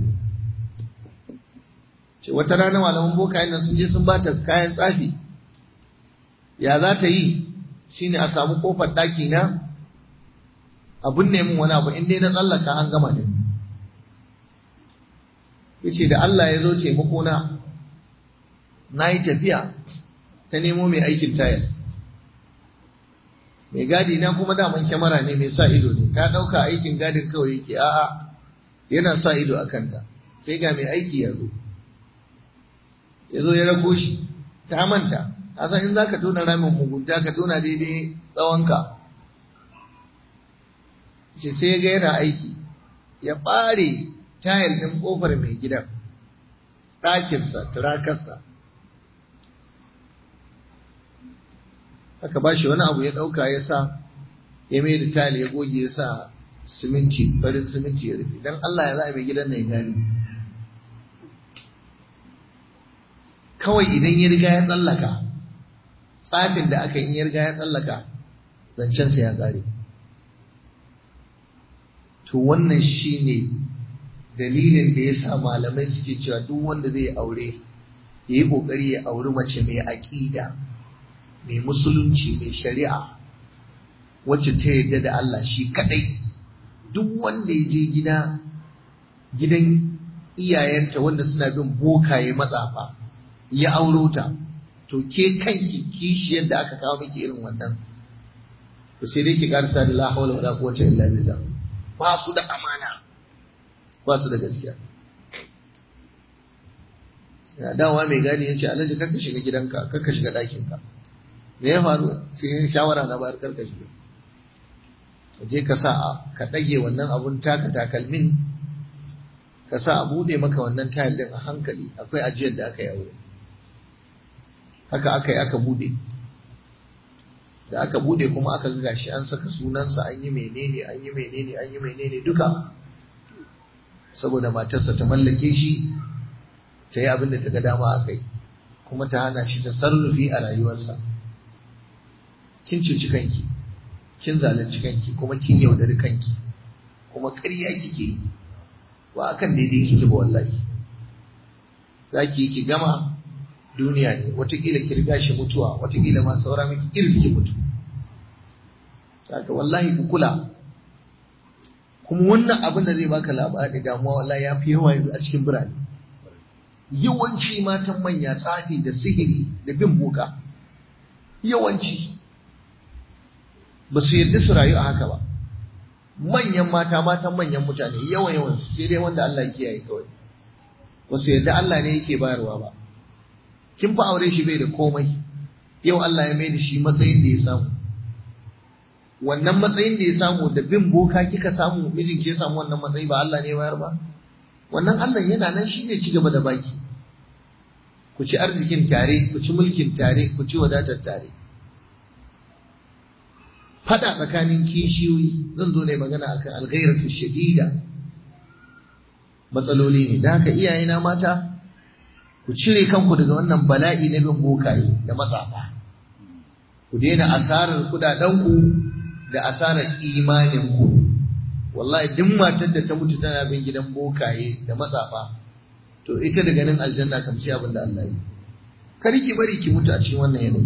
Speaker 1: ce wata rana malaman bokayen nan sun je sun bata kayan tsafi ya za ta yi shine a samu kofar ɗaki na abin ne min wani abu in dai na tsallaka an gama da yace da Allah ya zo taimako na na yi tafiya ta nemo mai aikin tayar mai gadi na kuma daman kyamara ne mai sa ido ne ta ɗauka aikin gadin kawai yake a'a yana sa ido a kanta sai ga mai aiki ya zo ya zo ya rako shi ta manta a san in za ka tona ramin mugunta ka tona daidai tsawonka ce sai ga yana aiki ya ɓare tayil ɗin ƙofar mai gidan ɗakinsa turakarsa aka ba shi wani abu ya ɗauka ya sa ya mai da tayil ya goge ya sa siminti farin siminti ya rufe don Allah ya za a mai gidan na ya gani kawai idan ya riga ya tsallaka tsafin da aka yi ya riga ya tsallaka zancensa ya ƙare to wannan shine dalilin da ya sa malamai suke cewa duk wanda zai aure ya yi ƙoƙari ya auri mace mai aƙida mai musulunci mai shari'a wacce ta yarda da Allah shi kadai duk wanda ya je gida gidan iyayenta wanda suna bin bokaye matsafa ya auro ta to ke kanki kishi yadda aka kawo miki irin wannan to sai dai ki karsa da la hawla wala quwwata illa billah ba su da amana ba su da gaskiya ya dawowa mai gani ya ce alhaji karka shiga gidanka karka shiga ɗakinka me ya faru sai shawara na bayar karka shiga ka je ka sa ka ɗage wannan abun taka takalmin ka sa a buɗe maka wannan tayil ɗin a hankali akwai ajiyar da aka yi aure haka aka yi aka buɗe da aka buɗe kuma aka ga shi an saka sunansa an yi menene an yi menene an yi menene duka saboda matarsa ta mallake shi ta yi abin da ta ga dama a kai kuma ta hana shi ta sarrufi a rayuwarsa kin cuci kanki kin zalunci kanki kuma kin yaudari kanki kuma ƙarya kike yi ba akan daidai kike ba wallahi za ki yi ki gama duniya ne watakila ki riga shi mutuwa watakila ma saura miki iris ki mutu saka wallahi ku kula kuma wannan abin da zai baka labari damuwa wallahi ya fi yawa yanzu a cikin birane yawanci matan manya tsafi da sihiri da bin boka yawanci ba su yarda su rayu a haka ba manyan mata matan manyan mutane yawan yawan su sai dai wanda Allah ya kiyaye kawai ba su yarda Allah ne yake bayarwa ba kin fa aure shi bai da komai yau Allah ya mai da shi matsayin da ya samu wannan matsayin da ya samu da bin boka kika samu mijin ke samu wannan matsayi ba Allah ne bayar ba wannan Allah yana nan shi zai ci gaba da baki ku ci arzikin tare ku ci mulkin tare ku ci wadatar tare fada tsakanin kishiyoyi zan zo ne magana akan alghairatu shadida matsaloli ne da haka iyayena mata ku cire kanku daga wannan bala'i na bin bokaye da matsafa ku daina asarar kudadenku da asarar imaninku wallahi duk matar da ta mutu tana bin gidan bokaye da matsafa to ita daga nan aljanna kam sai abin da Allah yi kar ki bari ki mutu a cikin wannan yanayi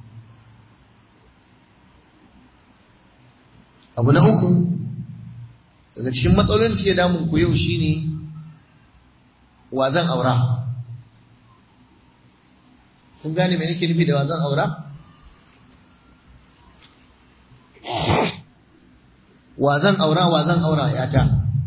Speaker 1: abu na uku daga cikin matsalolin da suke damun ku yau shine wa zan aura kun gane me nake nufi da wa zan aura wa zan aura wa zan aura yata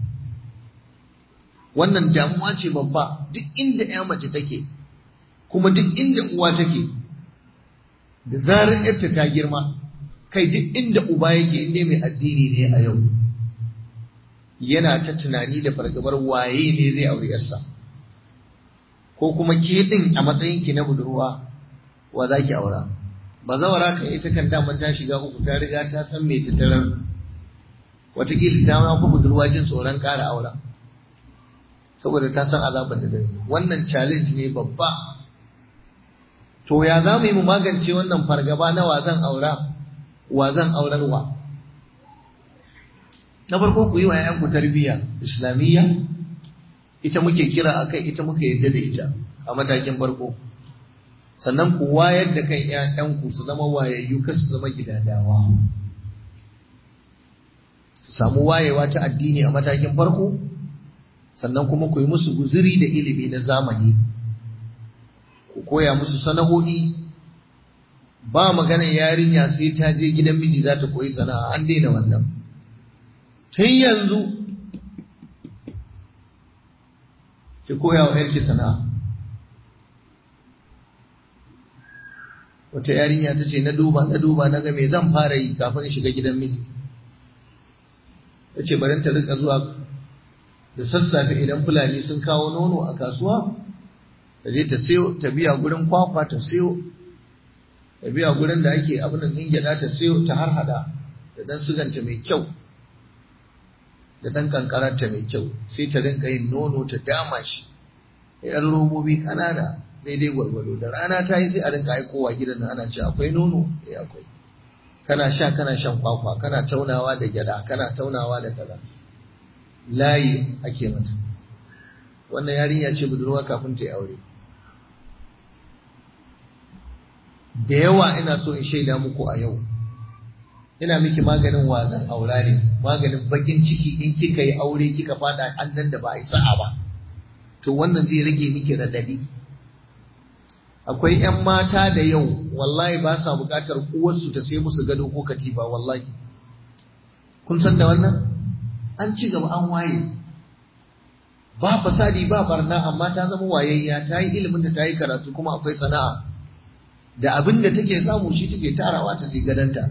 Speaker 1: wannan damuwa ce babba duk inda ya mace take kuma duk inda uwa take da zarar yarta ta girma kai duk inda uba yake inda mai addini ne a yau yana ta tunani da fargabar waye ne zai aure yarsa ko kuma ke din a matsayinki na budurwa wa za ki aura ba zawara kan ita kan daman ta shiga uku ta riga ta san me ta tarar wataƙila ta ma fi budurwa jin tsoron ƙara aura saboda ta san azabar da dare wannan challenge ne babba to ya za mu yi mu magance wannan fargaba na wa zan aura wa zan aurarwa na farko ku yi wa ‘ya'yanku tarbiyya islamiyya ita muke kira a kai ita muke yadda da ita a matakin farko sannan ku wayar da kan ‘ya'yanku su zama wayayyu kar su zama gidadawa su samu wayewa ta addini a matakin farko sannan kuma ku yi musu guziri da ilimi na zamani ku koya musu sana'o'i ba maganar yarinya sai ta je gidan miji za ta koyi sana'a an daina wannan tun yanzu ki koya wa yarki sana'a wata yarinya ta ce na duba na duba na ga me zan fara yi kafin in shiga gidan miji ta ce bari ta rika zuwa da sassafe idan fulani sun kawo nono a kasuwa ta je ta sayo ta biya gurin kwakwa ta sayo ta biya gurin da ake abin da ɗin gyaɗa ta sayo ta har hada da dan suganta mai kyau da dan kankaranta mai kyau sai ta rinka yin nono ta dama shi da yan robobi ƙanana daidai gwargwado da rana ta yi sai a rinka aikowa gidan nan ana ce akwai nono eh akwai kana sha kana shan kwakwa kana taunawa da gyada kana taunawa da kaza layi ake mata wannan yarinya ce budurwa kafin ta yi aure da yawa ina so in shaida muku a yau ina miki maganin wazan aura ne maganin bakin ciki in kika yi aure kika fada annan da ba a yi sa'a ba to wannan zai rage miki radadi akwai 'yan mata da yau wallahi ba sa bukatar uwarsu ta sai musu gado ko katifa wallahi kun san da wannan an ci gaba an waye ba fasadi ba barna amma ta zama wayayya ta yi ilimin da ta yi karatu kuma akwai sana'a da abin da take samu shi take tarawa ta sai gadanta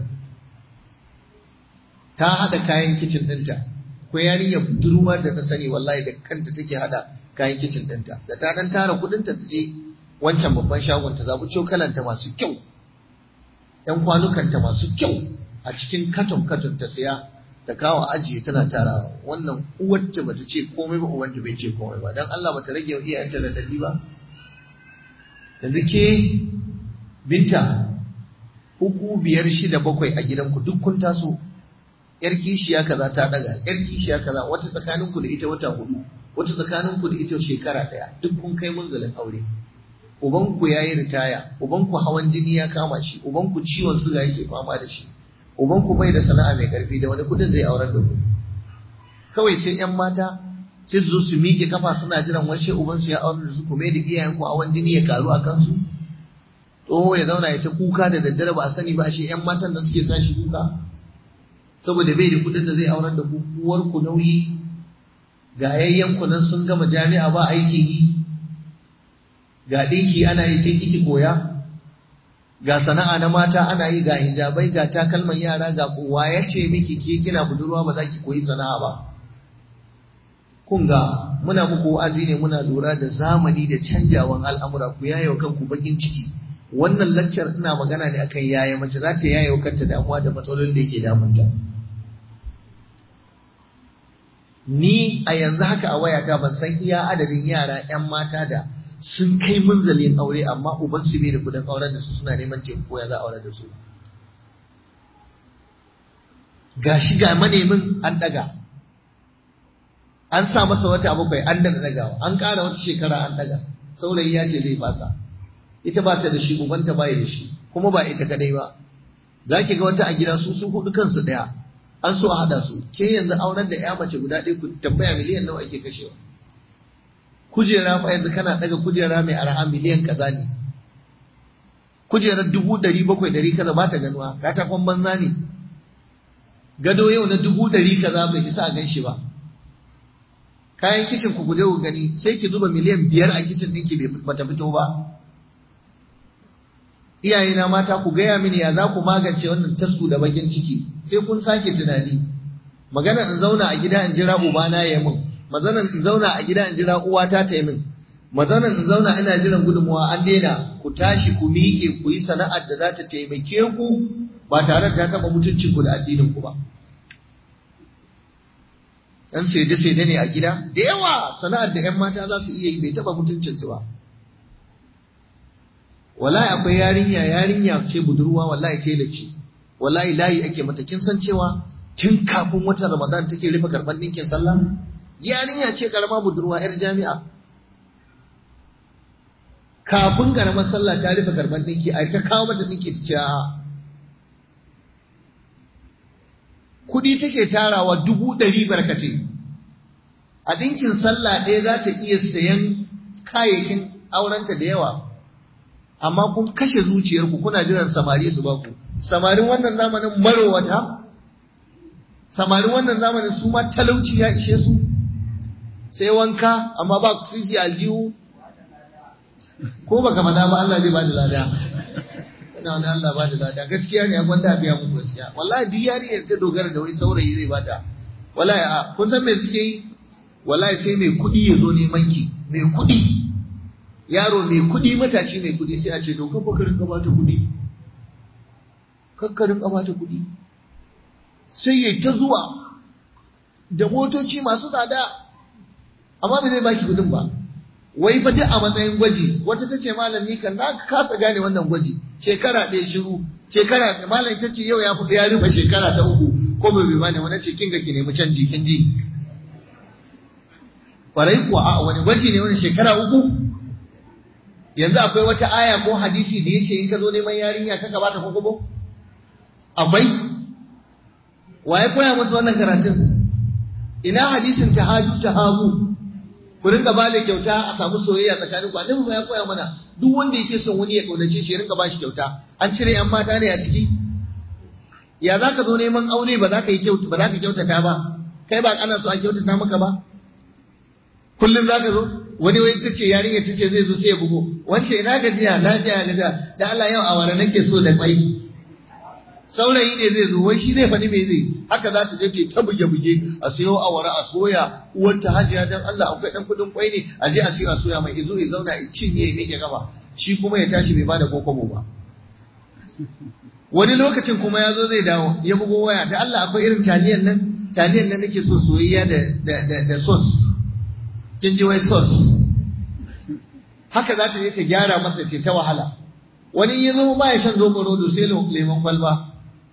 Speaker 1: ta hada kayan kicin ɗinta ko yarinyar budurwa da ta sani wallahi da kanta take hada kayan kicin ɗinta da ta dan tara kuɗinta ta je wancan babban shagon ta zabi cokalanta masu kyau ‘yan kwanukanta masu kyau a cikin katon katon ta siya ta kawo ajiye tana tarawa wannan uwarta bata ce komai ba uwanta bai ce komai ba dan Allah bata rage wa iyayenta da dadi ba yanzu ke binta uku biyar shida bakwai a gidanku duk kun taso yar kishiya kaza ta daga yar kishiya kaza wata tsakaninku da ita wata hudu wata tsakaninku da ita shekara daya duk kun kai munzalin aure ubanku ya yi ritaya ubanku hawan jini ya kama shi ubanku ciwon suga yake fama da shi ubanku bai da sana'a mai karfi da wani kudin zai aurar da ku kawai sai yan mata sai su zo su miƙe kafa suna jiran wani ubansu ya aurar da su kuma da iyayenku hawan jini ya karu a kansu tsoho ya zauna ya ta kuka da daddare ba a sani ba shi yan matan da suke sa shi kuka saboda bai da kudin da zai aurar da ku uwarku nauyi ga yayyanku nan sun gama jami'a ba aikin yi ga ɗinki ana yi ke kiki koya ga sana'a na mata ana yi ga hijabai ga takalman yara ga kowa ya ce miki ke kina budurwa ba za ki koyi sana'a ba kun ga muna muku wa'azi ne muna lura da zamani da canjawan al'amura ku yaye wa kanku bakin ciki wannan laccar ina magana ne akan yaya mace za ta yaye wa kanta damuwa da matsalolin da yake damunta ni a yanzu haka a wayata ban san iya adadin yara 'yan mata da sun kai munzalin aure amma uban su bai da kudin auren da su suna neman taimako ya za a aure da su ga shi ga manemin an daga an sa masa wata bakwai an daga dagawa an ƙara wata shekara an daga saurayi ya ce zai fasa ita ba ta da shi ubanta ba da shi kuma ba ita kadai ba za ki ga wata a gida su su hudu kansu daya an so a hada su ke yanzu auren da ya mace guda ɗaya ku tambaya miliyan nawa ake kashewa kujera fa yanzu kana daga kujera mai arha miliyan kaza ne kujerar dubu ɗari bakwai ɗari kaza ba ta ganuwa katakon banza ne gado yau na dubu ɗari kaza bai isa a gan shi ba kayan kicin ku guje ku gani sai ki zuba miliyan biyar a kicin ɗinki bai ta fito ba iyayena mata ku gaya mini ya za ku magance wannan tasku da bakin ciki sai kun sake tunani magana in zauna a gida in jira ubana ya mun mazanan in zauna a gida in jira uwata ta yi min mazanan in zauna ina jiran gudunmuwa an daina ku tashi ku miƙe ku yi sana'ar da za ta taimake ku ba tare da ta taɓa mutuncin ku da addinin ku ba dan saide saide ne a gida da yawa sana'ar da ƴan mata za su iya yi bai taɓa mutuncin su ba wallahi akwai yarinya yarinya ce budurwa wallahi tela ce wallahi layi ake mata kin san cewa tun kafin watan ramadan take rufe karban ɗinkin sallah yarinya ce karama budurwa yar jami'a kafin karamar sallah ta rufe karban ɗinki a ta kawo mata ɗinki ta ce kuɗi take tarawa dubu ɗari barkatai a ɗinkin sallah ɗaya za ta iya sayan kayayyakin aurenta da yawa amma kun kashe zuciyarku kuna jiran samari su baku samarin wannan zamanin marowata samarin wannan zamanin su ma talauci ya ishe su sai wanka amma ba sisi aljihu ko baka faɗa ba Allah zai bada lada ina wani Allah bada lada gaskiya ne akwai da biya muku gaskiya wallahi duk yariyar ta dogara da wani saurayi zai bata wallahi a kun san me suke yi wallahi sai mai kuɗi ya zo neman ki mai kuɗi yaro mai kuɗi matashi mai kuɗi sai a ce to kafa karin ka bata kuɗi kakkarin ka bata kuɗi sai ya ta zuwa da motoci masu tsada amma ba zai baki kuɗin ba wai fa duk a matsayin gwaji wata ta ce malam ni kan na kasa gane wannan gwaji shekara ɗaya shiru shekara malam ta ce yau ya fi ya rufe shekara ta uku ko bai bai bane wani ce kin ga ki nemi canji kin ji kwarai kuwa a wani gwaji ne wani shekara uku yanzu akwai wata aya ko hadisi da yace in ka zo neman yarinya ka ka bata kokobo akwai waye koya musu wannan karatun ina hadisin tahaju tahabu ku rinka ba da kyauta a samu soyayya tsakanin ku annabi ya koya mana duk wanda yake son wani ya kaunace shi ya rinka ba shi kyauta an cire yan mata ne a ciki ya za ka zo neman aure ba za ka yi kyauta ba za ka kyautata ba kai ba kana so a kyautata maka ba kullum za ka zo wani wai ta ce yarinya ta ce zai zo sai ya bugo wance ina gajiya lafiya gajiya da Allah yau awara nake so da kwai saurayi ne zai zo wai shi zai faɗi me zai haka za ta je ta buge buge a sayo awara a soya uwar ta hajiya dan Allah akwai dan kudin kwai ne a je a sayo a soya mai izo ya zauna ya cinye ya miƙe gaba shi kuma ya tashi bai bada kokobo ba wani lokacin kuma ya zo zai dawo ya bugo waya da Allah akwai irin taliyan nan taliyan nan nake so soyayya da da da sauce kin ji wai sauce haka za ta je ta gyara masa ce ta wahala wani ya zo ba ya shan zoɓo rodo sai lemon kwalba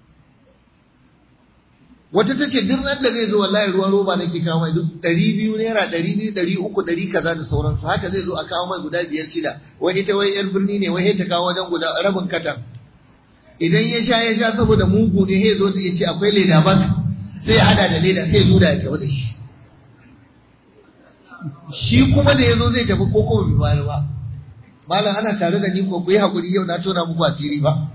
Speaker 1: wata ta ce duk ran da zai zo wallahi ruwan roba nake kawo mai duk ɗari biyu naira ɗari biyu ɗari uku ɗari kaza da sauransu haka zai zo a kawo mai guda biyar shida wai ita wai yar birni ne wai ta kawo wajen guda rabin katan idan ya sha ya sha saboda mugu ne ya zo ya ce akwai leda bak sai ya hada da leda sai ya zo da ya tafi da shi shi kuma da ya zo zai tafi ko kuma bai bayar ba malam ana tare da ni ko ku yi hakuri yau na tona muku asiri ba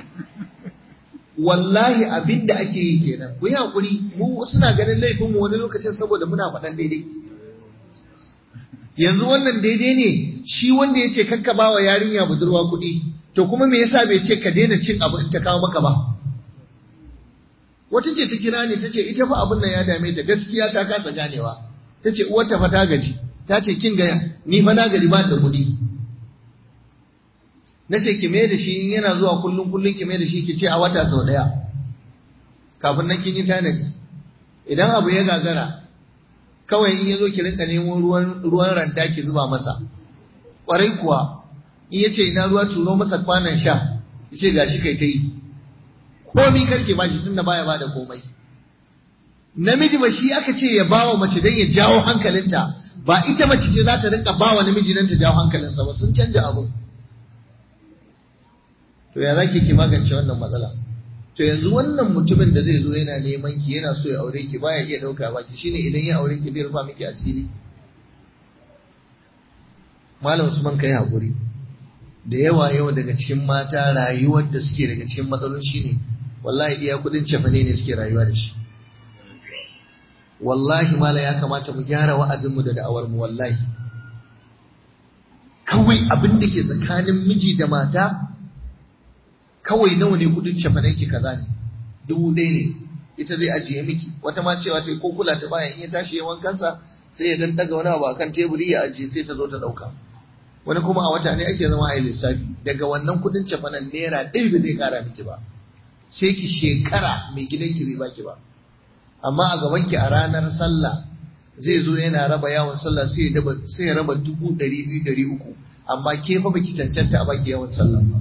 Speaker 1: wallahi abin da ake yi kenan ku yi hakuri mu suna ganin laifin mu wani lokacin saboda muna faɗan daidai yanzu wannan daidai ne shi wanda ya ce kakka ba wa yarinya budurwa kuɗi to kuma me yasa bai ce ka daina cin abu in ta kawo maka ba wata ce ta kira ne ta ce ita fa abin nan ya dame ta gaskiya ta kasa ganewa ta ce uwarta fa ta gaji ta ce kin gaya ni fa na gaji ba da kuɗi na ce ki mai da shi in yana zuwa kullum kullum ki mai da shi ki ce a wata sau ɗaya kafin nan kin yi tanadi idan abu ya gagara kawai in ya zo ki rinka nemo ruwan ruwan randa ki zuba masa ƙwarai kuwa in ya ce ina ruwa turo masa kwanan sha ki ce gashi kai ta yi komi karke ba shi tunda baya ba da komai namiji ba shi aka ce ya bawa mace don ya jawo hankalinta ba ita mace ce za ta rinka bawa namiji don ta jawo hankalinsa ba sun canja abu to ya zaki ki magance wannan matsala to yanzu wannan mutumin da zai zo yana neman ki yana so ya aure ki baya iya dauka ba ki shine idan ya aure ki bai rufa miki asiri malam Usman kai hakuri da yawa yawa daga cikin mata rayuwar da suke daga cikin matsalolin shine wallahi iya kudin cefane ne suke rayuwa da shi wallahi mala ya kamata mu gyara wa'azinmu da da'awar mu wallahi kawai abin da ke tsakanin miji da mata kawai nawa ne kudin cefanen ki kaza ne dubu ɗaya ne ita zai ajiye miki wata ma cewa ta ko kula ta baya in ya tashi ya wankansa sai ya dan daga wani abu akan teburi ya ajiye sai ta zo ta dauka wani kuma a wata ne ake zama a yi lissafi daga wannan kudin cefanen naira ɗaya ba zai kara miki ba sai ki shekara mai gidanki bai baki ba amma a gaban ki a ranar sallah zai zo yana raba yawon sallah sai ya raba dubu ɗari biyu ɗari uku amma ke fa baki cancanta a baki yawon sallah ba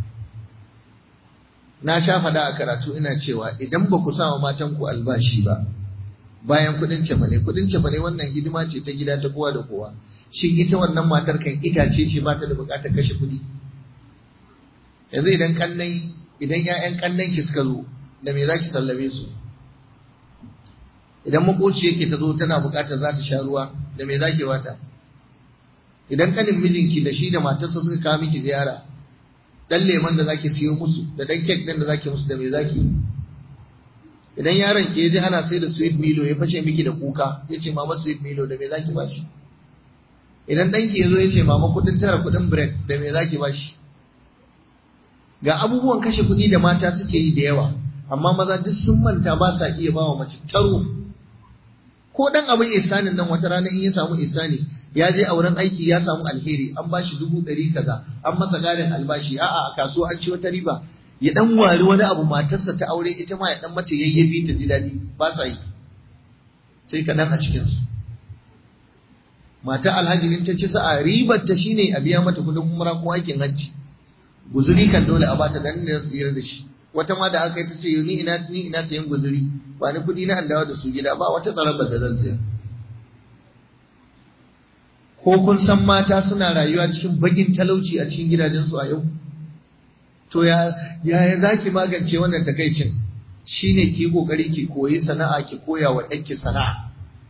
Speaker 1: na sha fada a karatu ina cewa idan ba ku sa wa matan ku albashi ba bayan kuɗin cefane kuɗin cefane wannan hidima ce ta gida ta kowa da kowa shin ita wannan matar kan itace ce ba ta da buƙatar kashe kuɗi yanzu idan kannai idan ƴaƴan kannan ki suka zo da me zaki sallame su idan makoci yake ta zo tana bukatar za ta sha ruwa da me zaki bata idan kanin mijinki da shi da matarsa suka kawo miki ziyara dan lemon da zaki siyo musu da dan kek din da zaki musu da me zaki idan yaron ki yaji ana sai da sweet milo ya fashe miki da kuka yace mama sweet milo da me zaki bashi idan danki yazo yace mama kudin tara kudin bread da me zaki bashi ga abubuwan kashe kudi da mata suke yi da yawa amma maza duk sun manta ba sa iya bawa mace taro ko dan abin isanin nan wata rana in ya samu isani ya je a wurin aiki ya samu alheri an ba shi dubu ɗari kaza an masa garin albashi a'a a kasuwa an ci wata riba ya dan wari wani abu matarsa ta aure ita ma ya dan mata yayyafi ta ji daɗi ba sa yi sai kaɗan a cikin su mata alhaji in ta ci sa'a ribar ta shine a biya mata kuɗin umra ko aikin hajji guzuri kan dole a bata dan da tsira da shi wata ma da aka yi ta ce ni ina ni ina sayan guzuri ba ni kuɗi na dawo da su gida ba wata tsarabar da zan saya ko kun san mata suna rayuwa cikin bagin talauci a cikin gidajensu a yau to ya ya zaki magance wannan takaicin shine ki kokari ki koyi sana'a ki koya wa ɗanki sana'a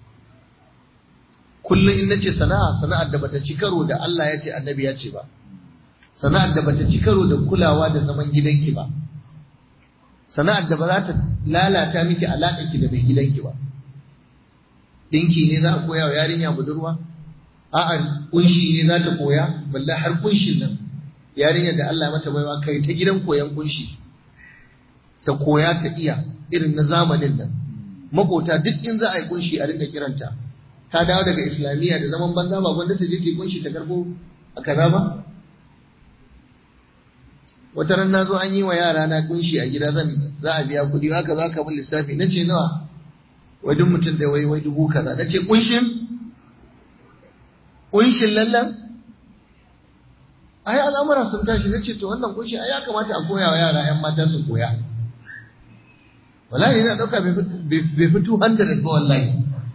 Speaker 1: kullum in nace sana'a sana'ar da bata ci karo da Allah ya ce annabi ya ce ba sana'ar da bata ci karo da kulawa da zaman gidanki ba sana'ar da ba za ta lalata miki alaƙa ki da mai gidanki ba dinki ne za a koya wa yarinya budurwa a'a kunshi ne za ta koya balle har kunshin nan yarinyar da Allah mata baiwa kai ta gidan koyan kunshi ta koya ta iya irin na zamanin nan makota duk in za a yi kunshi a rinka kiranta ta dawo daga islamiyya da zaman banza ba gwanda ta je ta kunshi ta karbo a kaza ba wata ran nazo an yi wa yara na kunshi a gida zan za a biya kuɗi haka za ka bin lissafi na ce nawa wai duk mutum da wai wai dubu kaza na ce kunshin kunshin lallan ai al'amura sun tashi na ce to wannan kunshi ai ya kamata a koya wa yara 'yan mata su koya wallahi ina dauka bai fi 200 ba wallahi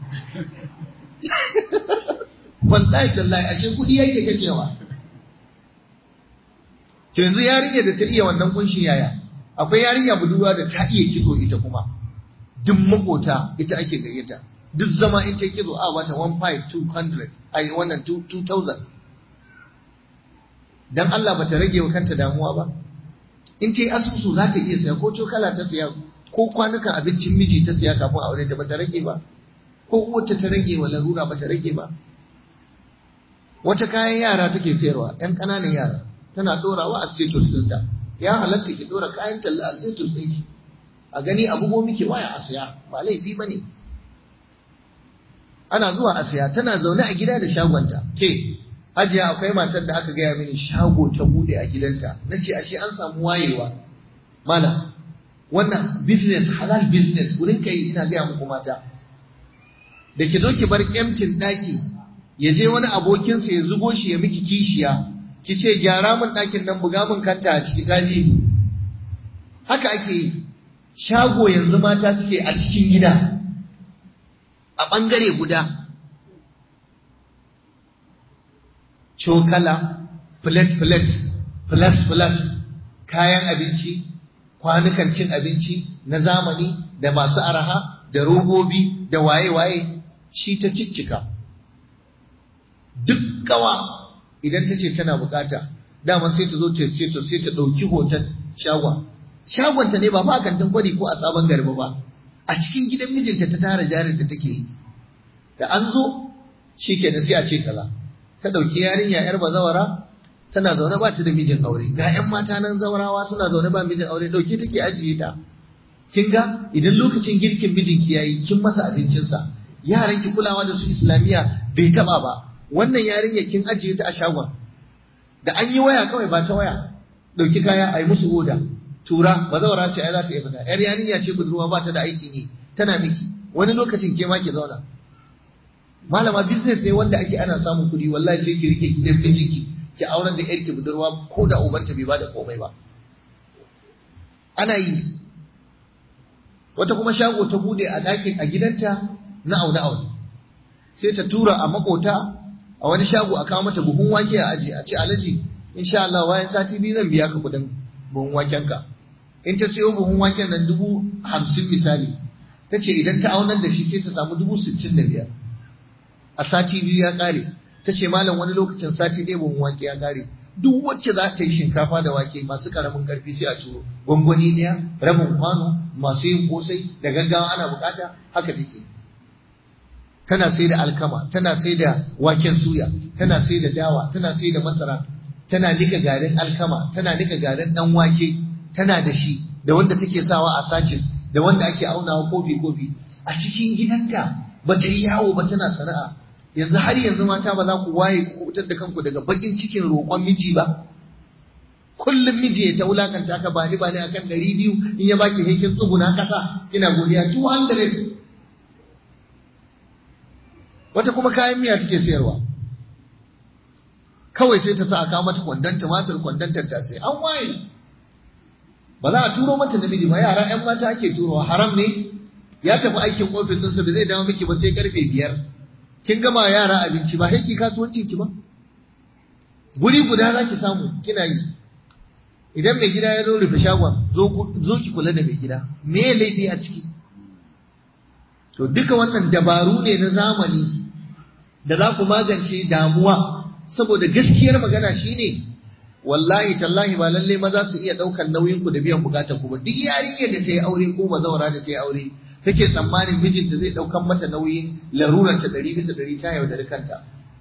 Speaker 1: wallahi tallahi ashe kudi yake kashewa to yanzu yarinya da ta iya wannan kunshi yaya akwai yarinya budurwa da ta iya kitso ita kuma duk makota ita ake gayyata duk zama in ta kitso a wata 1500 ai wannan 2000 dan Allah bata rage wa kanta damuwa ba in ta yi asusu za ta iya saya ko cokala ta saya ko kwanukan abincin miji ta saya kafin aure ta bata rage ba ko uwarta ta rage wa larura bata rage ba wata kayan yara take sayarwa yan ƙananan yara tana dorawa a status ɗinta ya halatta ki dora kayan talla a status ɗinki a gani a bugo miki waya a saya ba laifi ba ne ana zuwa a saya tana zaune a gida da shagonta ke hajiya akwai matar da aka gaya mini shago ta bude a gidanta na ce ashe an samu wayewa mana wannan business halal business wurin kai ina gaya muku mata da ki zo ki bar kyamtin daki ya je wani abokinsa ya zugo shi ya miki kishiya ki ce gyara min ɗakin nan buga min kanta a ciki kaji haka ake yi shago yanzu mata suke a cikin gida a ɓangare guda cokala, plate-plate, plus-plus, kayan abinci, kwanukan cin abinci na zamani da masu araha da robobi da waye-waye shi ta ciccika. Duk kawa idan ta ce tana bukata, daman sai ta zo ta to sai ta ɗauki hoton shagwa. Shagonta ne ba fa kantin kwari ko a sabon garba ba, a cikin gidan mijinta ta tara jarin da take yi. Da an zo, shi ke sai a ce kaza. ta ɗauki yarinya yar bazawara tana zaune ba ta da mijin aure ga 'yan mata nan zawarawa suna zaune ba mijin aure ɗauke take ajiye ta kin ga idan lokacin girkin mijinki yayi kin masa abincinsa yaran ki kulawa da su islamiya bai taba ba wannan yarinya kin ajiye ta a shagon da an yi waya kawai ba ta waya ɗauki kaya a yi musu oda tura bazawara ce ai za ta iya fita yar yarinya ce budurwa ba ta da aikin yi tana miki wani lokacin ke ma ki zauna malama business ne wanda ake ana samun kuɗi wallahi sai ki rike gidan mijinki ki auren da yarki budurwa ko da ubanta bai bada komai ba ana yi wata kuma shago ta bude a ɗakin a gidanta na aune aune sai ta tura a makota a wani shago a kawo mata buhun wake a aji a ce alaji insha Allah bayan sati biyu zan biya ka kuɗin buhun waken ka in ta siyo buhun waken nan dubu hamsin misali ta ce idan ta aunar da shi sai ta samu dubu sittin da biyar a sati biyu ya ƙare ta ce malam wani lokacin sati ɗaya ban wake ya ƙare duk wacce za ta yi shinkafa da wake masu ƙaramin ƙarfi sai a ciro gwangwani ɗaya rabin kwano masu yin kosai da gaggawa ana bukata haka take tana sai da alkama tana sai da waken suya tana sai da dawa tana sai da masara tana nika garin alkama tana nika garin dan wake tana da shi da wanda take sawa a sachets da wanda ake aunawa kofi kofi a cikin gidanta ba ta yi yawo ba tana sana'a yanzu har yanzu mata ba za ku waye ku kubutar da kanku daga bakin cikin roƙon miji ba kullum miji ya ta wulakanta ka ba ni ba ni akan ɗari biyu in ya baki hekin tsuguna ƙasa kina godiya 200 wata kuma kayan miya take sayarwa kawai sai ta sa a kawo mata kwandon tumatir kwandon tattasai an waye ba za a turo mata namiji ba yara yan mata ake turowa haram ne ya tafi aikin ofis ɗinsa ba zai dawo miki ba sai karfe biyar kin gama yara abinci ba haiki kasuwancin ki ba guri guda za ki samu kina yi idan mai gida ya zo rufe shagon zo ki kula da mai gida me ya laifi a ciki to duka wannan dabaru ne na zamani da za ku magance damuwa saboda gaskiyar magana shine wallahi tallahi ba lalle maza su iya daukan nauyin ku da biyan bukatar ku ba duk yarinyar da ta yi aure ko bazawara da ta yi aure take tsammanin mijinta zai daukan mata nauyin larurar ta ɗari bisa ɗari ta yaudari kanta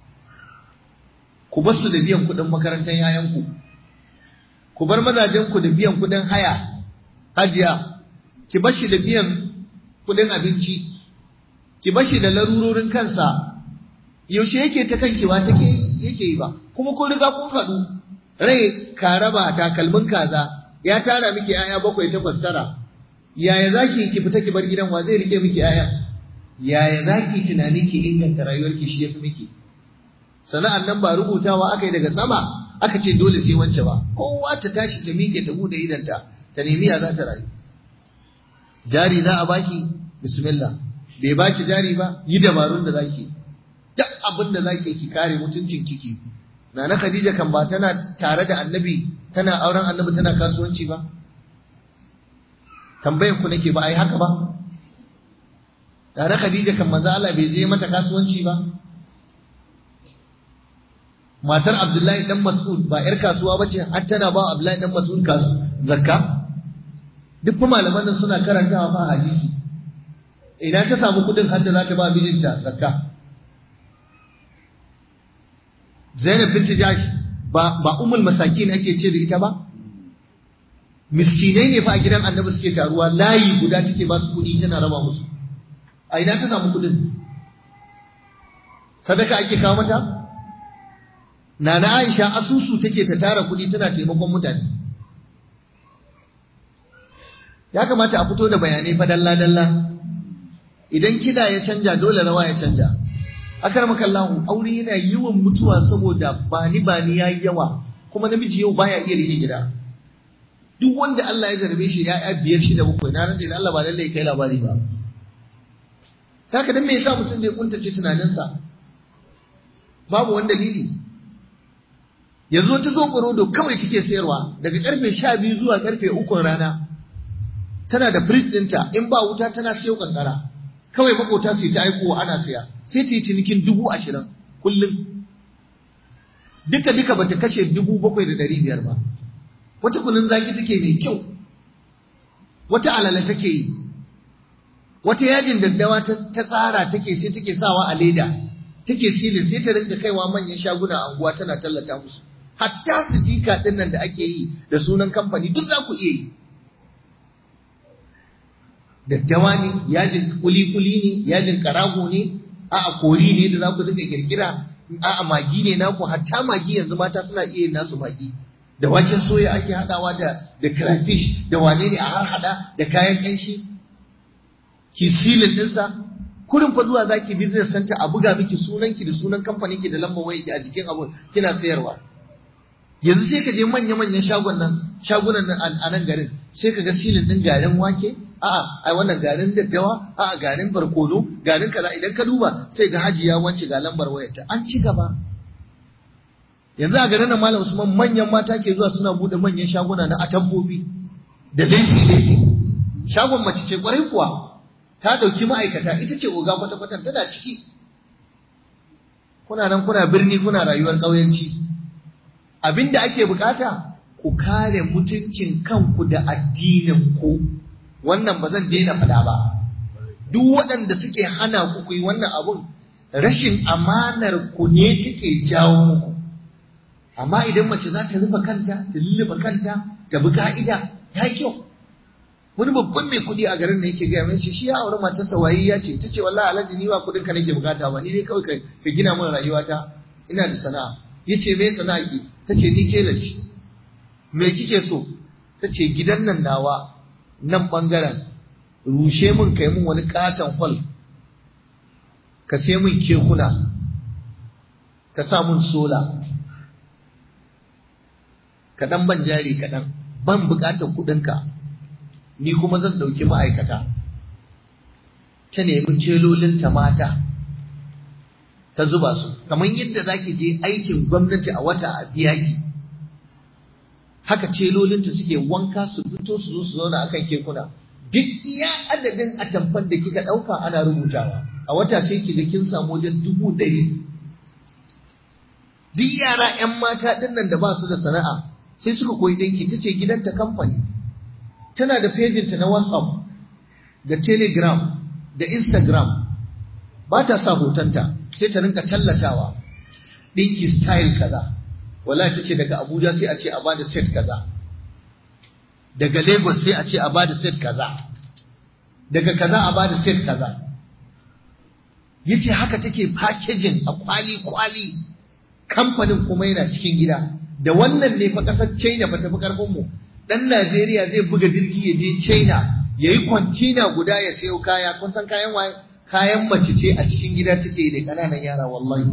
Speaker 1: ku bar su da biyan kuɗin makarantar yayanku ku bar mazajen ku da biyan kuɗin haya hajiya ki bar shi da biyan kuɗin abinci ki bar shi da larurorin kansa yaushe yake ta kankewa take yake yi ba kuma kun riga kun haɗu rai ka raba takalmin kaza ya tara miki aya bakwai takwas tara yaya zaki ki fita ki bar gidan wa zai rike miki aya yaya zaki tunani ki inganta rayuwarki shi yafi miki sana'an nan ba rubutawa aka yi daga sama aka ce dole sai wance ba kowa ta tashi ta miƙe ta bude idanta ta nemi ya za ta rayu jari za a baki bismillah bai baki jari ba yi dabarun da zaki duk abin da zaki ki kare mutuncin kiki Nana Khadija kan ba tana tare da Annabi tana auren Annabi tana kasuwanci ba tambayar ku nake ba ai haka ba Nana Khadija kan manzo Allah bai je mata kasuwanci ba matar Abdullahi dan Mas'ud ba yar kasuwa bace har tana ba Abdullahi dan Mas'ud kasu zakka duk fa malaman nan suna karantawa fa hadisi idan ta samu kudin har da za ta ba mijinta zakka Zainab binti Jash ba ba ummul masakin ake ce da ita ba miskinai ne fa a gidan Annabi suke taruwa layi guda take ba su kudi tana raba musu a ina ta samu kudin sadaka ake kawo mata Nana Aisha asusu take ta tara kudi tana taimakon mutane ya kamata a fito da bayanai fa dalla dalla idan kida ya canja dole rawa ya canja akar kallahu aure yana yawan mutuwa saboda bani bani yayi yawa kuma namiji yau baya iya rike gida duk wanda Allah ya zarbe shi ya'ya biyar shida bakwai na ran da Allah ba lalle kai labari ba haka dan me yasa mutum da ya kuntace tunaninsa babu wani dalili yanzu ta zo da kawai take sayarwa daga karfe sha biyu zuwa karfe ukun rana tana da fridge ɗinta in ba wuta tana siyo kankara kawai makota su ta aikowa ana siya sai ta yi cinikin dubu ashirin kullum duka duka bata kashe dubu bakwai da ɗari biyar ba wata kunun zaki take mai kyau wata alala take yi wata yajin daddawa ta tsara take sai take sawa a leda take silin sai ta rinka kaiwa manyan shaguna a unguwa tana tallata musu hatta su jika ɗin nan da ake yi da sunan kamfani duk za ku iya yi daddawa ne yajin kuli-kuli ne yajin karago ne a'a kori ne da za ku duka kirkira a'a magi ne naku hatta magi yanzu mata suna iya yin nasu magi da waken soya ake hadawa da da crayfish da wane ne a har hada da kayan kanshi ki silin dinsa kurin fa zuwa zaki business center a buga miki sunanki da sunan kamfanin ki da lambar wayarki a jikin abun kina sayarwa yanzu sai ka je manya-manyan shagon nan shagunan nan a nan garin sai ka ga silin din garin wake a'a ai wannan garin daddawa a'a garin barkono garin kaza idan ka duba sai ga hajiya wance ga lambar wayarta an ci gaba yanzu a garin nan malam Usman manyan mata ke zuwa suna bude manyan shaguna na atamfofi da lesi lesi shagon mace ce kwarai kuwa ta ɗauki ma'aikata ita ce oga kwata-kwatan tana ciki kuna nan kuna birni kuna rayuwar ƙauyenci abinda ake bukata ku kare mutuncin kanku da addinin ku wannan ba zan daina faɗa ba duk waɗanda suke hana ku ku yi wannan abun rashin amanar ku ne take jawo muku amma idan mace za ta rufe kanta ta lulluɓe kanta ta bi ka'ida ya yi kyau wani babban mai kuɗi a garin da yake gaya min shi shi ya auri matarsa wayi ya ce ta ce wallahi alhaji ni ba kuɗin ka nake bukata ba ni dai kawai ka gina min rayuwata ina da sana'a yace me sana'a ki ta ce ni tela ce me kike so ta ce gidan nan nawa nan bangaren rushe min kai min wani katon hall ka sai min kekuna ka sa min sola ka dan ban jari kaɗan ban buƙatar kuɗinka ni kuma zan ɗauki ma'aikata ta nemi celolinta mata ta zuba su kamar yadda za ki je aikin gwamnati a wata a biya ki haka celolinta suke wanka su fito su zo su zauna akan kekuna duk iya adadin atamfan da kika ɗauka ana rubutawa a wata sai ki ga kin samu wajen dubu ɗari duk yara 'yan mata ɗin nan da ba su da sana'a sai suka koyi ɗinki ta ce gidanta kamfani tana da fejinta na whatsapp da telegram da instagram ba ta sa hotonta sai ta rinka tallatawa ɗinki style kaza wallahi ta ce daga abuja sai a ce a bada set kaza daga lagos sai a ce a bada set kaza daga kaza a bada set kaza yace haka take packaging a kwali-kwali kamfanin kuma yana cikin gida da wannan ne fa kasar china fa tafi karfin mu dan najeriya zai buga jirgi ya je china ya yi kwancina guda ya sayo kaya kun san kayan waye kayan mace ce a cikin gida take da ƙananan yara wallahi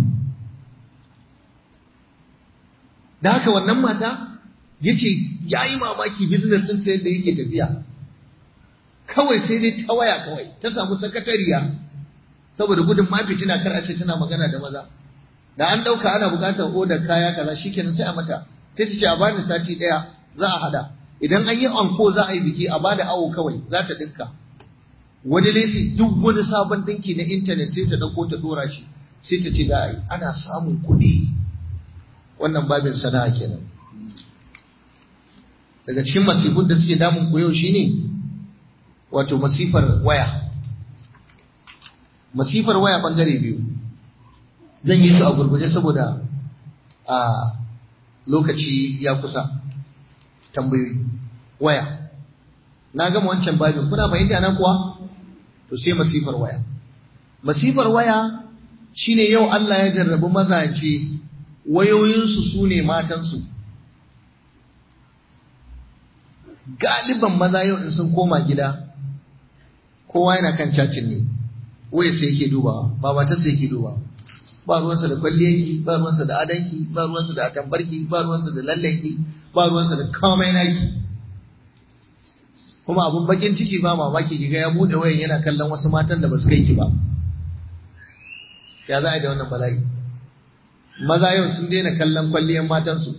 Speaker 1: da haka wannan mata yace ya yi mamaki business ɗinta yadda yake tafiya kawai sai dai ta waya kawai ta samu sakatariya saboda gudun ma fitina kar a ce tana magana da maza da an ɗauka ana buƙatar odar kaya kaza shikenan sai a mata sai ta ce a bani sati ɗaya za a hada idan an yi anko za a yi biki a bada awo kawai za ta dinka wani lesi duk wani sabon dinki na intanet sai ta dauko ta dora shi sai ta ce da ana samun kuɗi wannan babin sana'a kenan daga cikin masifun da suke damun ku yau shine wato masifar waya masifar waya bangare biyu zan yi su a gurguje saboda a lokaci ya kusa tambayoyi waya na gama wancan babin kuna fahimta nan kuwa to sai masifar waya masifar waya shine yau Allah ya jarrabi mazaje wayoyinsu su ne matansu galiban maza yau in sun koma gida kowa yana kan cacin ne waya sai yake dubawa ba matarsa yake dubawa ba ruwansa da kwalliyanki ba ruwansa da adanki ba ruwansa da atambarki ba ruwansa da lallanki ba ruwansa da komai naki kuma abun bakin ciki ba mamaki kiga ya bude wayan yana kallon wasu matan da ba su kai ki ba ya za a yi da wannan bala'i maza yau sun daina kallon kwalliyan matansu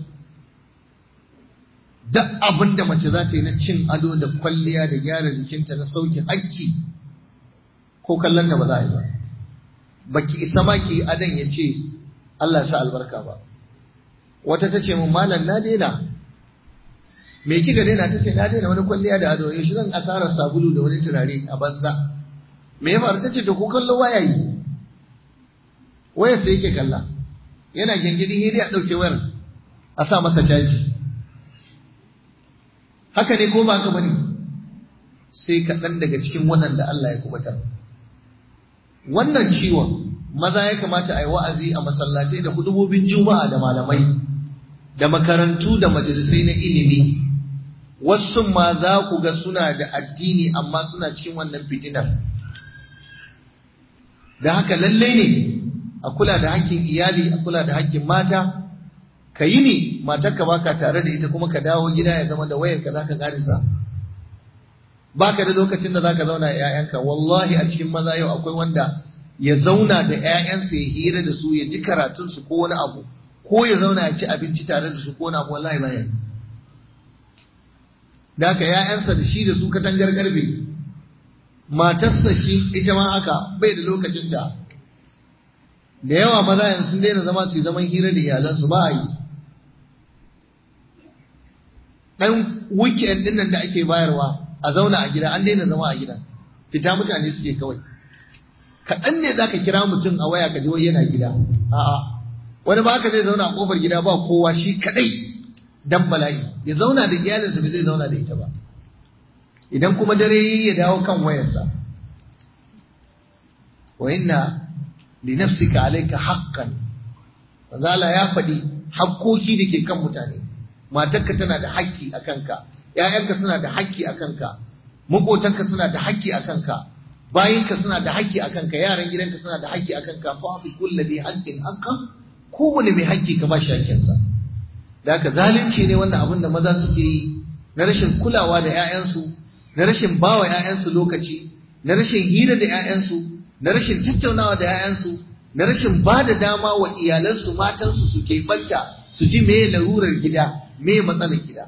Speaker 1: duk abin da mace za ta yi na cin ado da kwalliya da gyara jikinta na sauke hakki ko kallon da ba za a yi ba baki isa ma ki adan ya ce Allah ya sa albarka ba wata ta ce mun malam na daina me kika daina ta ce na daina wani kwalliya da ado shi zan asarar sabulu da wani turare a banza me ya faru ta ce to ko kallo waya yi waya sai yake kalla yana gengedi hiri a ɗauke wayar a sa masa caji haka ne ko ba ka bane sai kaɗan daga cikin waɗanda Allah ya kubatar wannan ciwon maza ya kamata a yi wa'azi a masallatai da hudubobin juma'a da malamai da makarantu da majalisai na ilimi wasu ma za ku ga suna da addini amma suna cikin wannan fitinar da haka lallai ne a kula da hakkin iyali a kula da hakkin mata ka yi ne matarka baka tare da ita kuma ka dawo gida ya zama da wayarka za ka karisa baka da lokacin da zaka zauna da ƴaƴanka wallahi a cikin maza yau akwai wanda ya zauna da ƴaƴansa ya hira da su ya ji karatun su ko wani abu ko ya zauna ya ci abinci tare da su ko wani abu wallahi baya yi da haka ƴaƴansa da shi da su katangar karfe matarsa shi ita ma haka bai da lokacinta da yawa maza yanzu sun daina zama su yi zaman hira da iyalansu ba a yi ɗan weekend ɗin nan da ake bayarwa a zauna a gida an daina zama a gida fita mutane suke kawai kaɗan ne za ka kira mutum a waya ka ji wai yana gida a'a wani ba haka zai zauna a ƙofar gida ba kowa shi kaɗai dan bala'i ya zauna da iyalinsa bai zai zauna da ita ba idan kuma dare ya dawo kan wayarsa wa inna li nafsika alayka haqqan Allah ya faɗi hakkoki da ke kan mutane matarka tana da haƙƙi a kanka ƴaƴanka suna da haƙƙi a kanka maƙotanka suna da haƙƙi a kanka bayinka suna da haƙƙi a kanka yaran gidanka suna da haƙƙi a kanka fa fi kulli dhi haqqin haqqan kowane mai haƙƙi ka ba shi haƙƙinsa da haka zalunci ne wannan abin da maza suke yi na rashin kulawa da ƴaƴansu na rashin bawa ƴaƴansu lokaci na rashin hira da ƴaƴansu na rashin tattaunawa da ƴaƴansu na rashin ba da dama wa iyalansu matansu su ke banta su ji me larurar gida me matsalar gida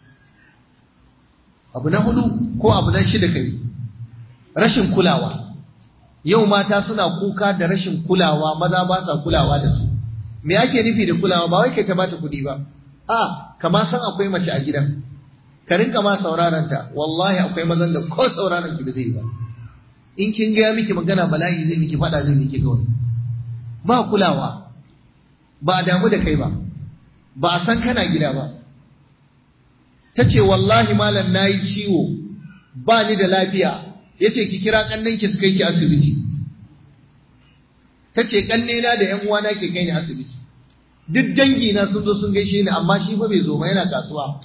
Speaker 1: abu na hudu ko abu na shida kai rashin kulawa yau mata suna kuka da rashin kulawa maza ba sa kulawa da su me ake nufi da kulawa ba wai kai ta bata kuɗi ba a kama san akwai mace a gidan ka rinka ma sauraron ta wallahi akwai mazan da ko sauraron ki ba zai ba in kin ga miki magana bala'i zai miki fada zai miki kawai ba kulawa ba a damu da kai ba ba a san kana gida ba ta ce wallahi malam na yi ciwo ba ni da lafiya ya ce ki kira ƙannenki su kai ki asibiti ta ce ƙannena da ‘yan uwana ke kai ni asibiti duk dangina sun zo sun gaishe ni amma shi fa bai zo ba yana kasuwa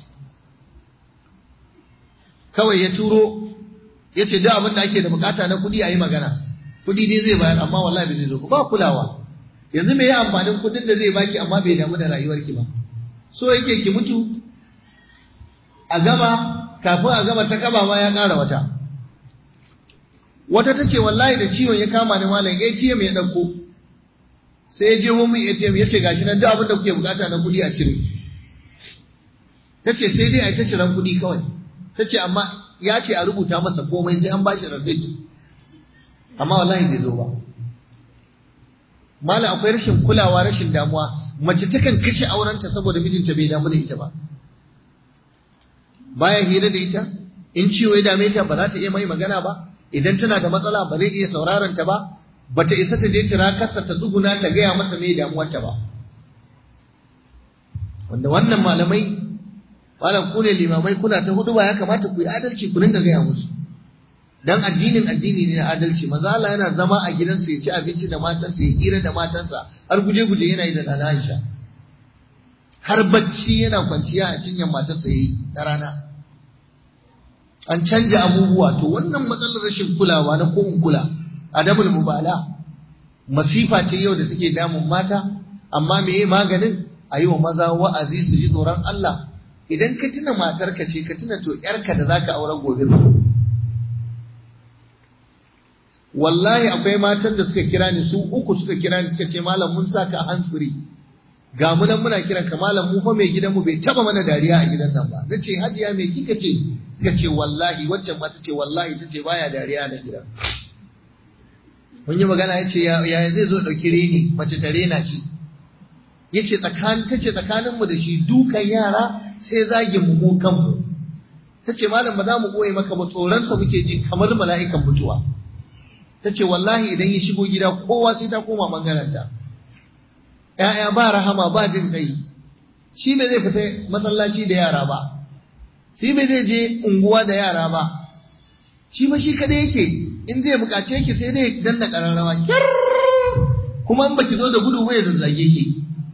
Speaker 1: kawai ya turo ya ce duk abin da ake da bukata na kuɗi a yi magana kuɗi dai zai bayar amma wallahi bai zai zo ba kulawa yanzu me ya amfanin kuɗin da zai baki amma bai damu da rayuwarki ba so yake ki mutu a gama kafin a gama ta kaba ma ya ƙara wata wata ta ce wallahi da ciwon ya kama ni malam ATM ya ɗauko sai ya je mun ATM ya ce gashi nan duk abin da kuke bukata na kuɗi a cire ta ce sai dai a ta ciran kuɗi kawai ta ce amma ya ce a rubuta masa komai sai an bashi receipt amma wallahi bai zo ba malam akwai rashin kulawa rashin damuwa mace takan kashe aurenta saboda mijinta bai damu da ita ba baya hira da ita in ciwo ya dame ta ba za ta iya mai magana ba idan tana da matsala ba zai iya sauraron ta ba bata isa ta je tira kasa ta tsuguna ta gaya masa me damuwarta ba wanda wannan malamai malam ku ne limamai kuna ta hudu ba ya kamata ku yi adalci ku dinga gaya musu dan addinin addini ne na adalci maza Allah yana zama a gidansa ya ci abinci da matansa ya hira da matansa har guje guje yana yi da nana Aisha har bacci yana kwanciya a cinyar matarsa yayi da rana an canja abubuwa to wannan matsalar rashin kulawa na ko kula adabul mubala masifa ce yau da take damun mata amma meye maganin a yi wa maza wa'azi su ji tsoron Allah idan ka tuna matarka ce ka tuna to yarka da zaka aure gobe ba wallahi akwai matan da suka kira ni su uku suka kira ni suka ce malam mun saka hands free ga mu nan muna kiran ka malam mu fa mai gidan mu bai taba mana dariya a gidan nan ba nace hajiya me kika ce kika ce wallahi waccan ma tace wallahi tace baya dariya na gidan mun yi magana yace ya zai zo dauki reni mace ta rena shi yace tsakanin tace tsakanin mu da shi dukan yara sai zagin mu mu kanmu tace malam ba za mu koye maka ba tsoron sa muke ji kamar mala'ikan mutuwa tace wallahi idan ya shigo gida kowa sai ta koma bangaren ta ‘ya'ya ba rahama ba jin kai, shi bai zai fita masallaci da yara ba, shi bai zai je unguwa da yara ba, shi ba shi kada yake in zai bukace ki sai dai danna ƙararrawa, kyar kuma in baki zo da gudu bai zazzage ki.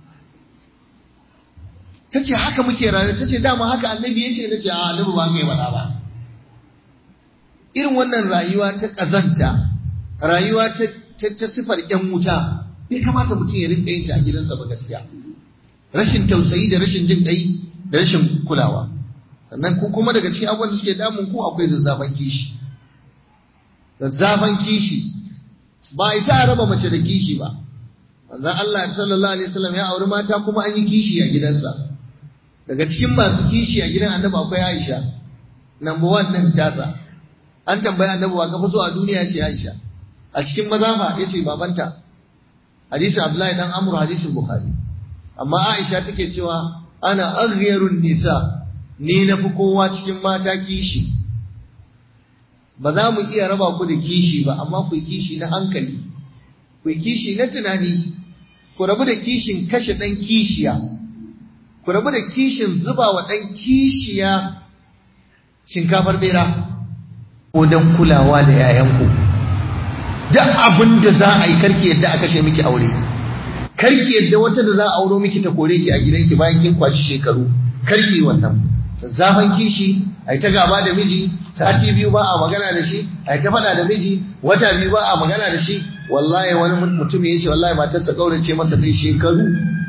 Speaker 1: Ta ce haka muke rayu, ta ce dama haka annabi ya ce na ce a annabi ba ka yi faɗa ba. Irin wannan rayuwa ta ƙazanta, rayuwa ta sifar ‘yan wuta, bai kamata mutum ya rinka yin ta a gidansa ba gaskiya rashin tausayi da rashin jin kai da rashin kulawa sannan ku kuma daga cikin abubuwan da suke damun ku akwai zazzafan kishi zazzafan kishi ba ita a raba mace da kishi ba manzon Allah sallallahu alaihi wasallam ya auri mata kuma an yi kishi a gidansa daga cikin masu kishi a gidan annabi akwai Aisha number one din tasa an tambaya annabi wa ka fi so a duniya ce Aisha a cikin maza fa yace babanta hadisin Abdullahi dan Amr hadisin Bukhari amma Aisha take cewa ana aghyarun nisa ni na fi kowa cikin mata kishi ba za mu iya raba ku da kishi ba amma ku kishi na hankali ku kishi na tunani ku rabu da kishin kashe ɗan kishiya ku rabu da kishin zuba wa ɗan kishiya shinkafar bera ko don kulawa da 'ya'yanku duk abin da za a yi karki yadda a kashe miki aure karki yadda wata da za a auro miki ta kore ki a gidanki bayan kin kwaci shekaru karki wannan zafan kishi ai ta gaba da miji sati biyu ba a magana da shi ai ta faɗa da miji wata biyu ba a magana da shi wallahi wani mutum ya ce wallahi matarsa kaurace masa kai shekaru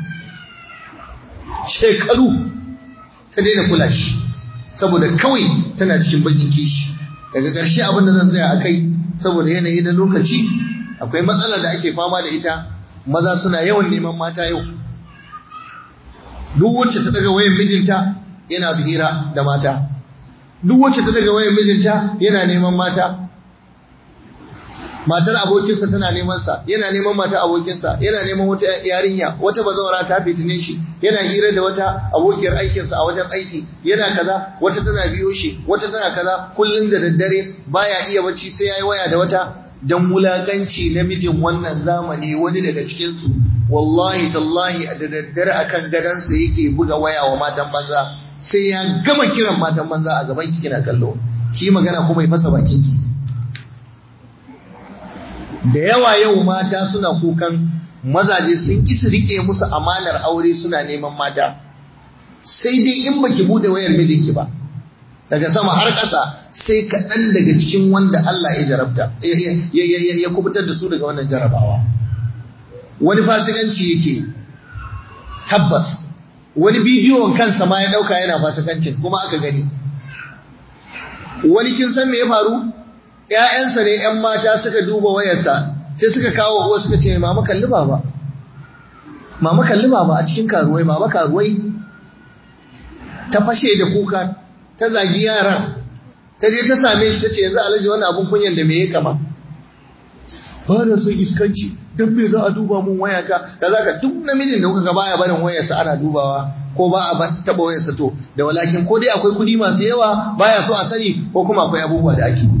Speaker 1: shekaru ta daina kula shi saboda kawai tana cikin bakin kishi daga ƙarshe abin da zan tsaya a kai saboda yanayi na lokaci akwai matsala da ake fama da ita maza suna yawan neman mata yau duk wacce ta daga wayan mijinta yana hira da mata duk wacce ta daga wayan mijinta yana neman mata matar abokinsa tana neman sa yana neman mata abokinsa yana neman wata yarinya wata bazawara ta fitine shi yana hira da wata abokiyar aikinsa a wajen aiki yana kaza wata tana biyo shi wata tana kaza kullun da daddare baya iya bacci sai yayi waya da wata dan wulakanci namijin wannan zamani wani daga cikin su wallahi tallahi da daddare akan gadansa yake buga waya wa matan banza sai ya gama kiran matan banza a gaban ki kina kallo ki magana kuma ya fasa bakin ki da yawa yau mata suna kukan mazaje sun ki su rike musu amanar aure suna neman mata sai dai in baki bude wayar mijinki ba daga sama har ƙasa sai kaɗan daga cikin wanda Allah ya jarabta ya kubutar da su daga wannan jarabawa wani fasikanci yake tabbas wani bidiyon kansa ma ya ɗauka yana fasikancin kuma aka gani wani kin san me ya faru ‘ya'yansa ne ‘yan mata suka duba wayarsa sai suka kawo uwa suka ce mama kalli baba mama kalli baba a cikin karuwai baba karuwai ta fashe da kuka ta zagi yaran ta je ta same shi ta ce yanzu alhaji wani abun kunyan da me ya kama ba na son iskanci don me za a duba mun wayata da za ka duk namijin da kuka ga baya barin wayarsa ana dubawa ko ba a taba wayarsa to da walakin ko dai akwai kudi masu yawa baya so a sani ko kuma akwai abubuwa da ake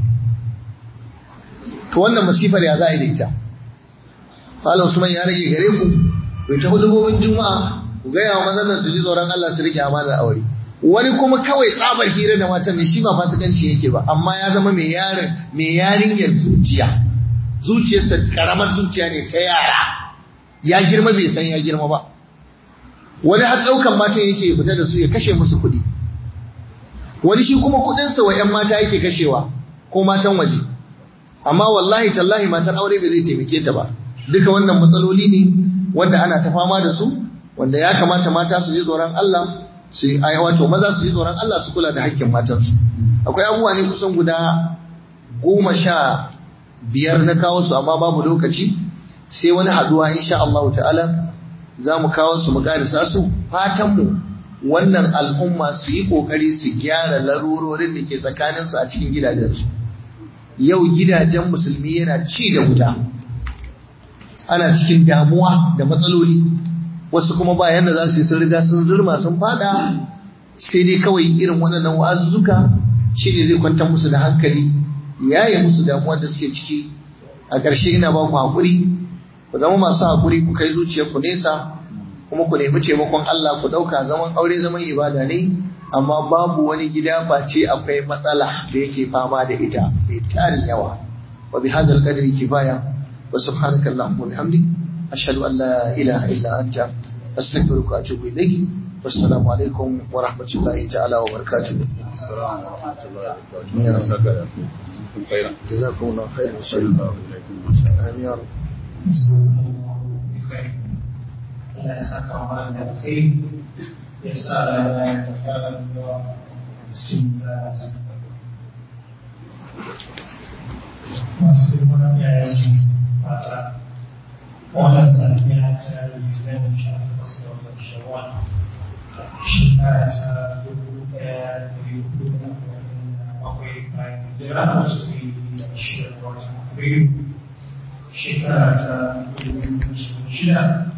Speaker 1: to wannan masifar ya za a yi da ita Malam Usman ya rage gare ku bai ta hudubobin juma'a ku gaya wa mazan su ji tsoron Allah su rike amanar aure wani kuma kawai tsabar hira da matan ne shi ba fasikanci yake ba amma ya zama mai yarin mai yarinyar zuciya zuciyarsa karamar zuciya ne ta yara ya girma bai san ya girma ba wani har ɗaukan matan yake fita da su ya kashe musu kuɗi wani shi kuma kuɗinsa wa 'yan mata yake kashewa ko matan waje amma wallahi tallahi matar aure bai zai taimake ta ba duka wannan matsaloli ne wanda ana ta fama da su wanda ya kamata mata su ji tsoron Allah su yi wato maza su ji tsoron Allah su kula da hakkin matansu akwai abubuwa ne kusan guda goma sha biyar na kawo su amma babu lokaci sai wani haduwa insha Allah ta'ala za mu kawo su mu karisa su fatan mu wannan al'umma su yi kokari su gyara larurorin da ke tsakaninsu a cikin gidajensu yau gidajen musulmi yana ci da wuta ana cikin damuwa da matsaloli wasu kuma ba yanda za su yi sun riga sun zurma sun fada sai dai kawai irin waɗannan wa'azuzzuka shi ne zai kwantar musu da hankali ya yi musu damuwa da suke ciki a ƙarshe ina ba ku haƙuri ku zama masu haƙuri ku kai zuciyar ku nesa kuma ku nemi taimakon Allah ku ɗauka zaman aure zaman ibada ne amma babu wani gida face akwai matsala da yake fama da ita mai tarin yawa wa bi hadzal qadri kifaya wa subhanaka allahumma wa bihamdik ashhadu an la ilaha illa anta astaghfiruka wa atubu ilayk wassalamu alaikum wa rahmatullahi ta'ala wa barakatuh جزاكم الله خير آمين يا رب
Speaker 2: Allah ya saka wa da alkhairi ya sa rana ya fara zuwa cikin zara masu girman yayan mata wannan safiya ta litinin sha takwas da watan shawwal shekara ta dubu ɗaya da hudu da arba'in da bakwai bayan jira wacce ta yi da shida ga watan Afrilu shekara ta dubu shida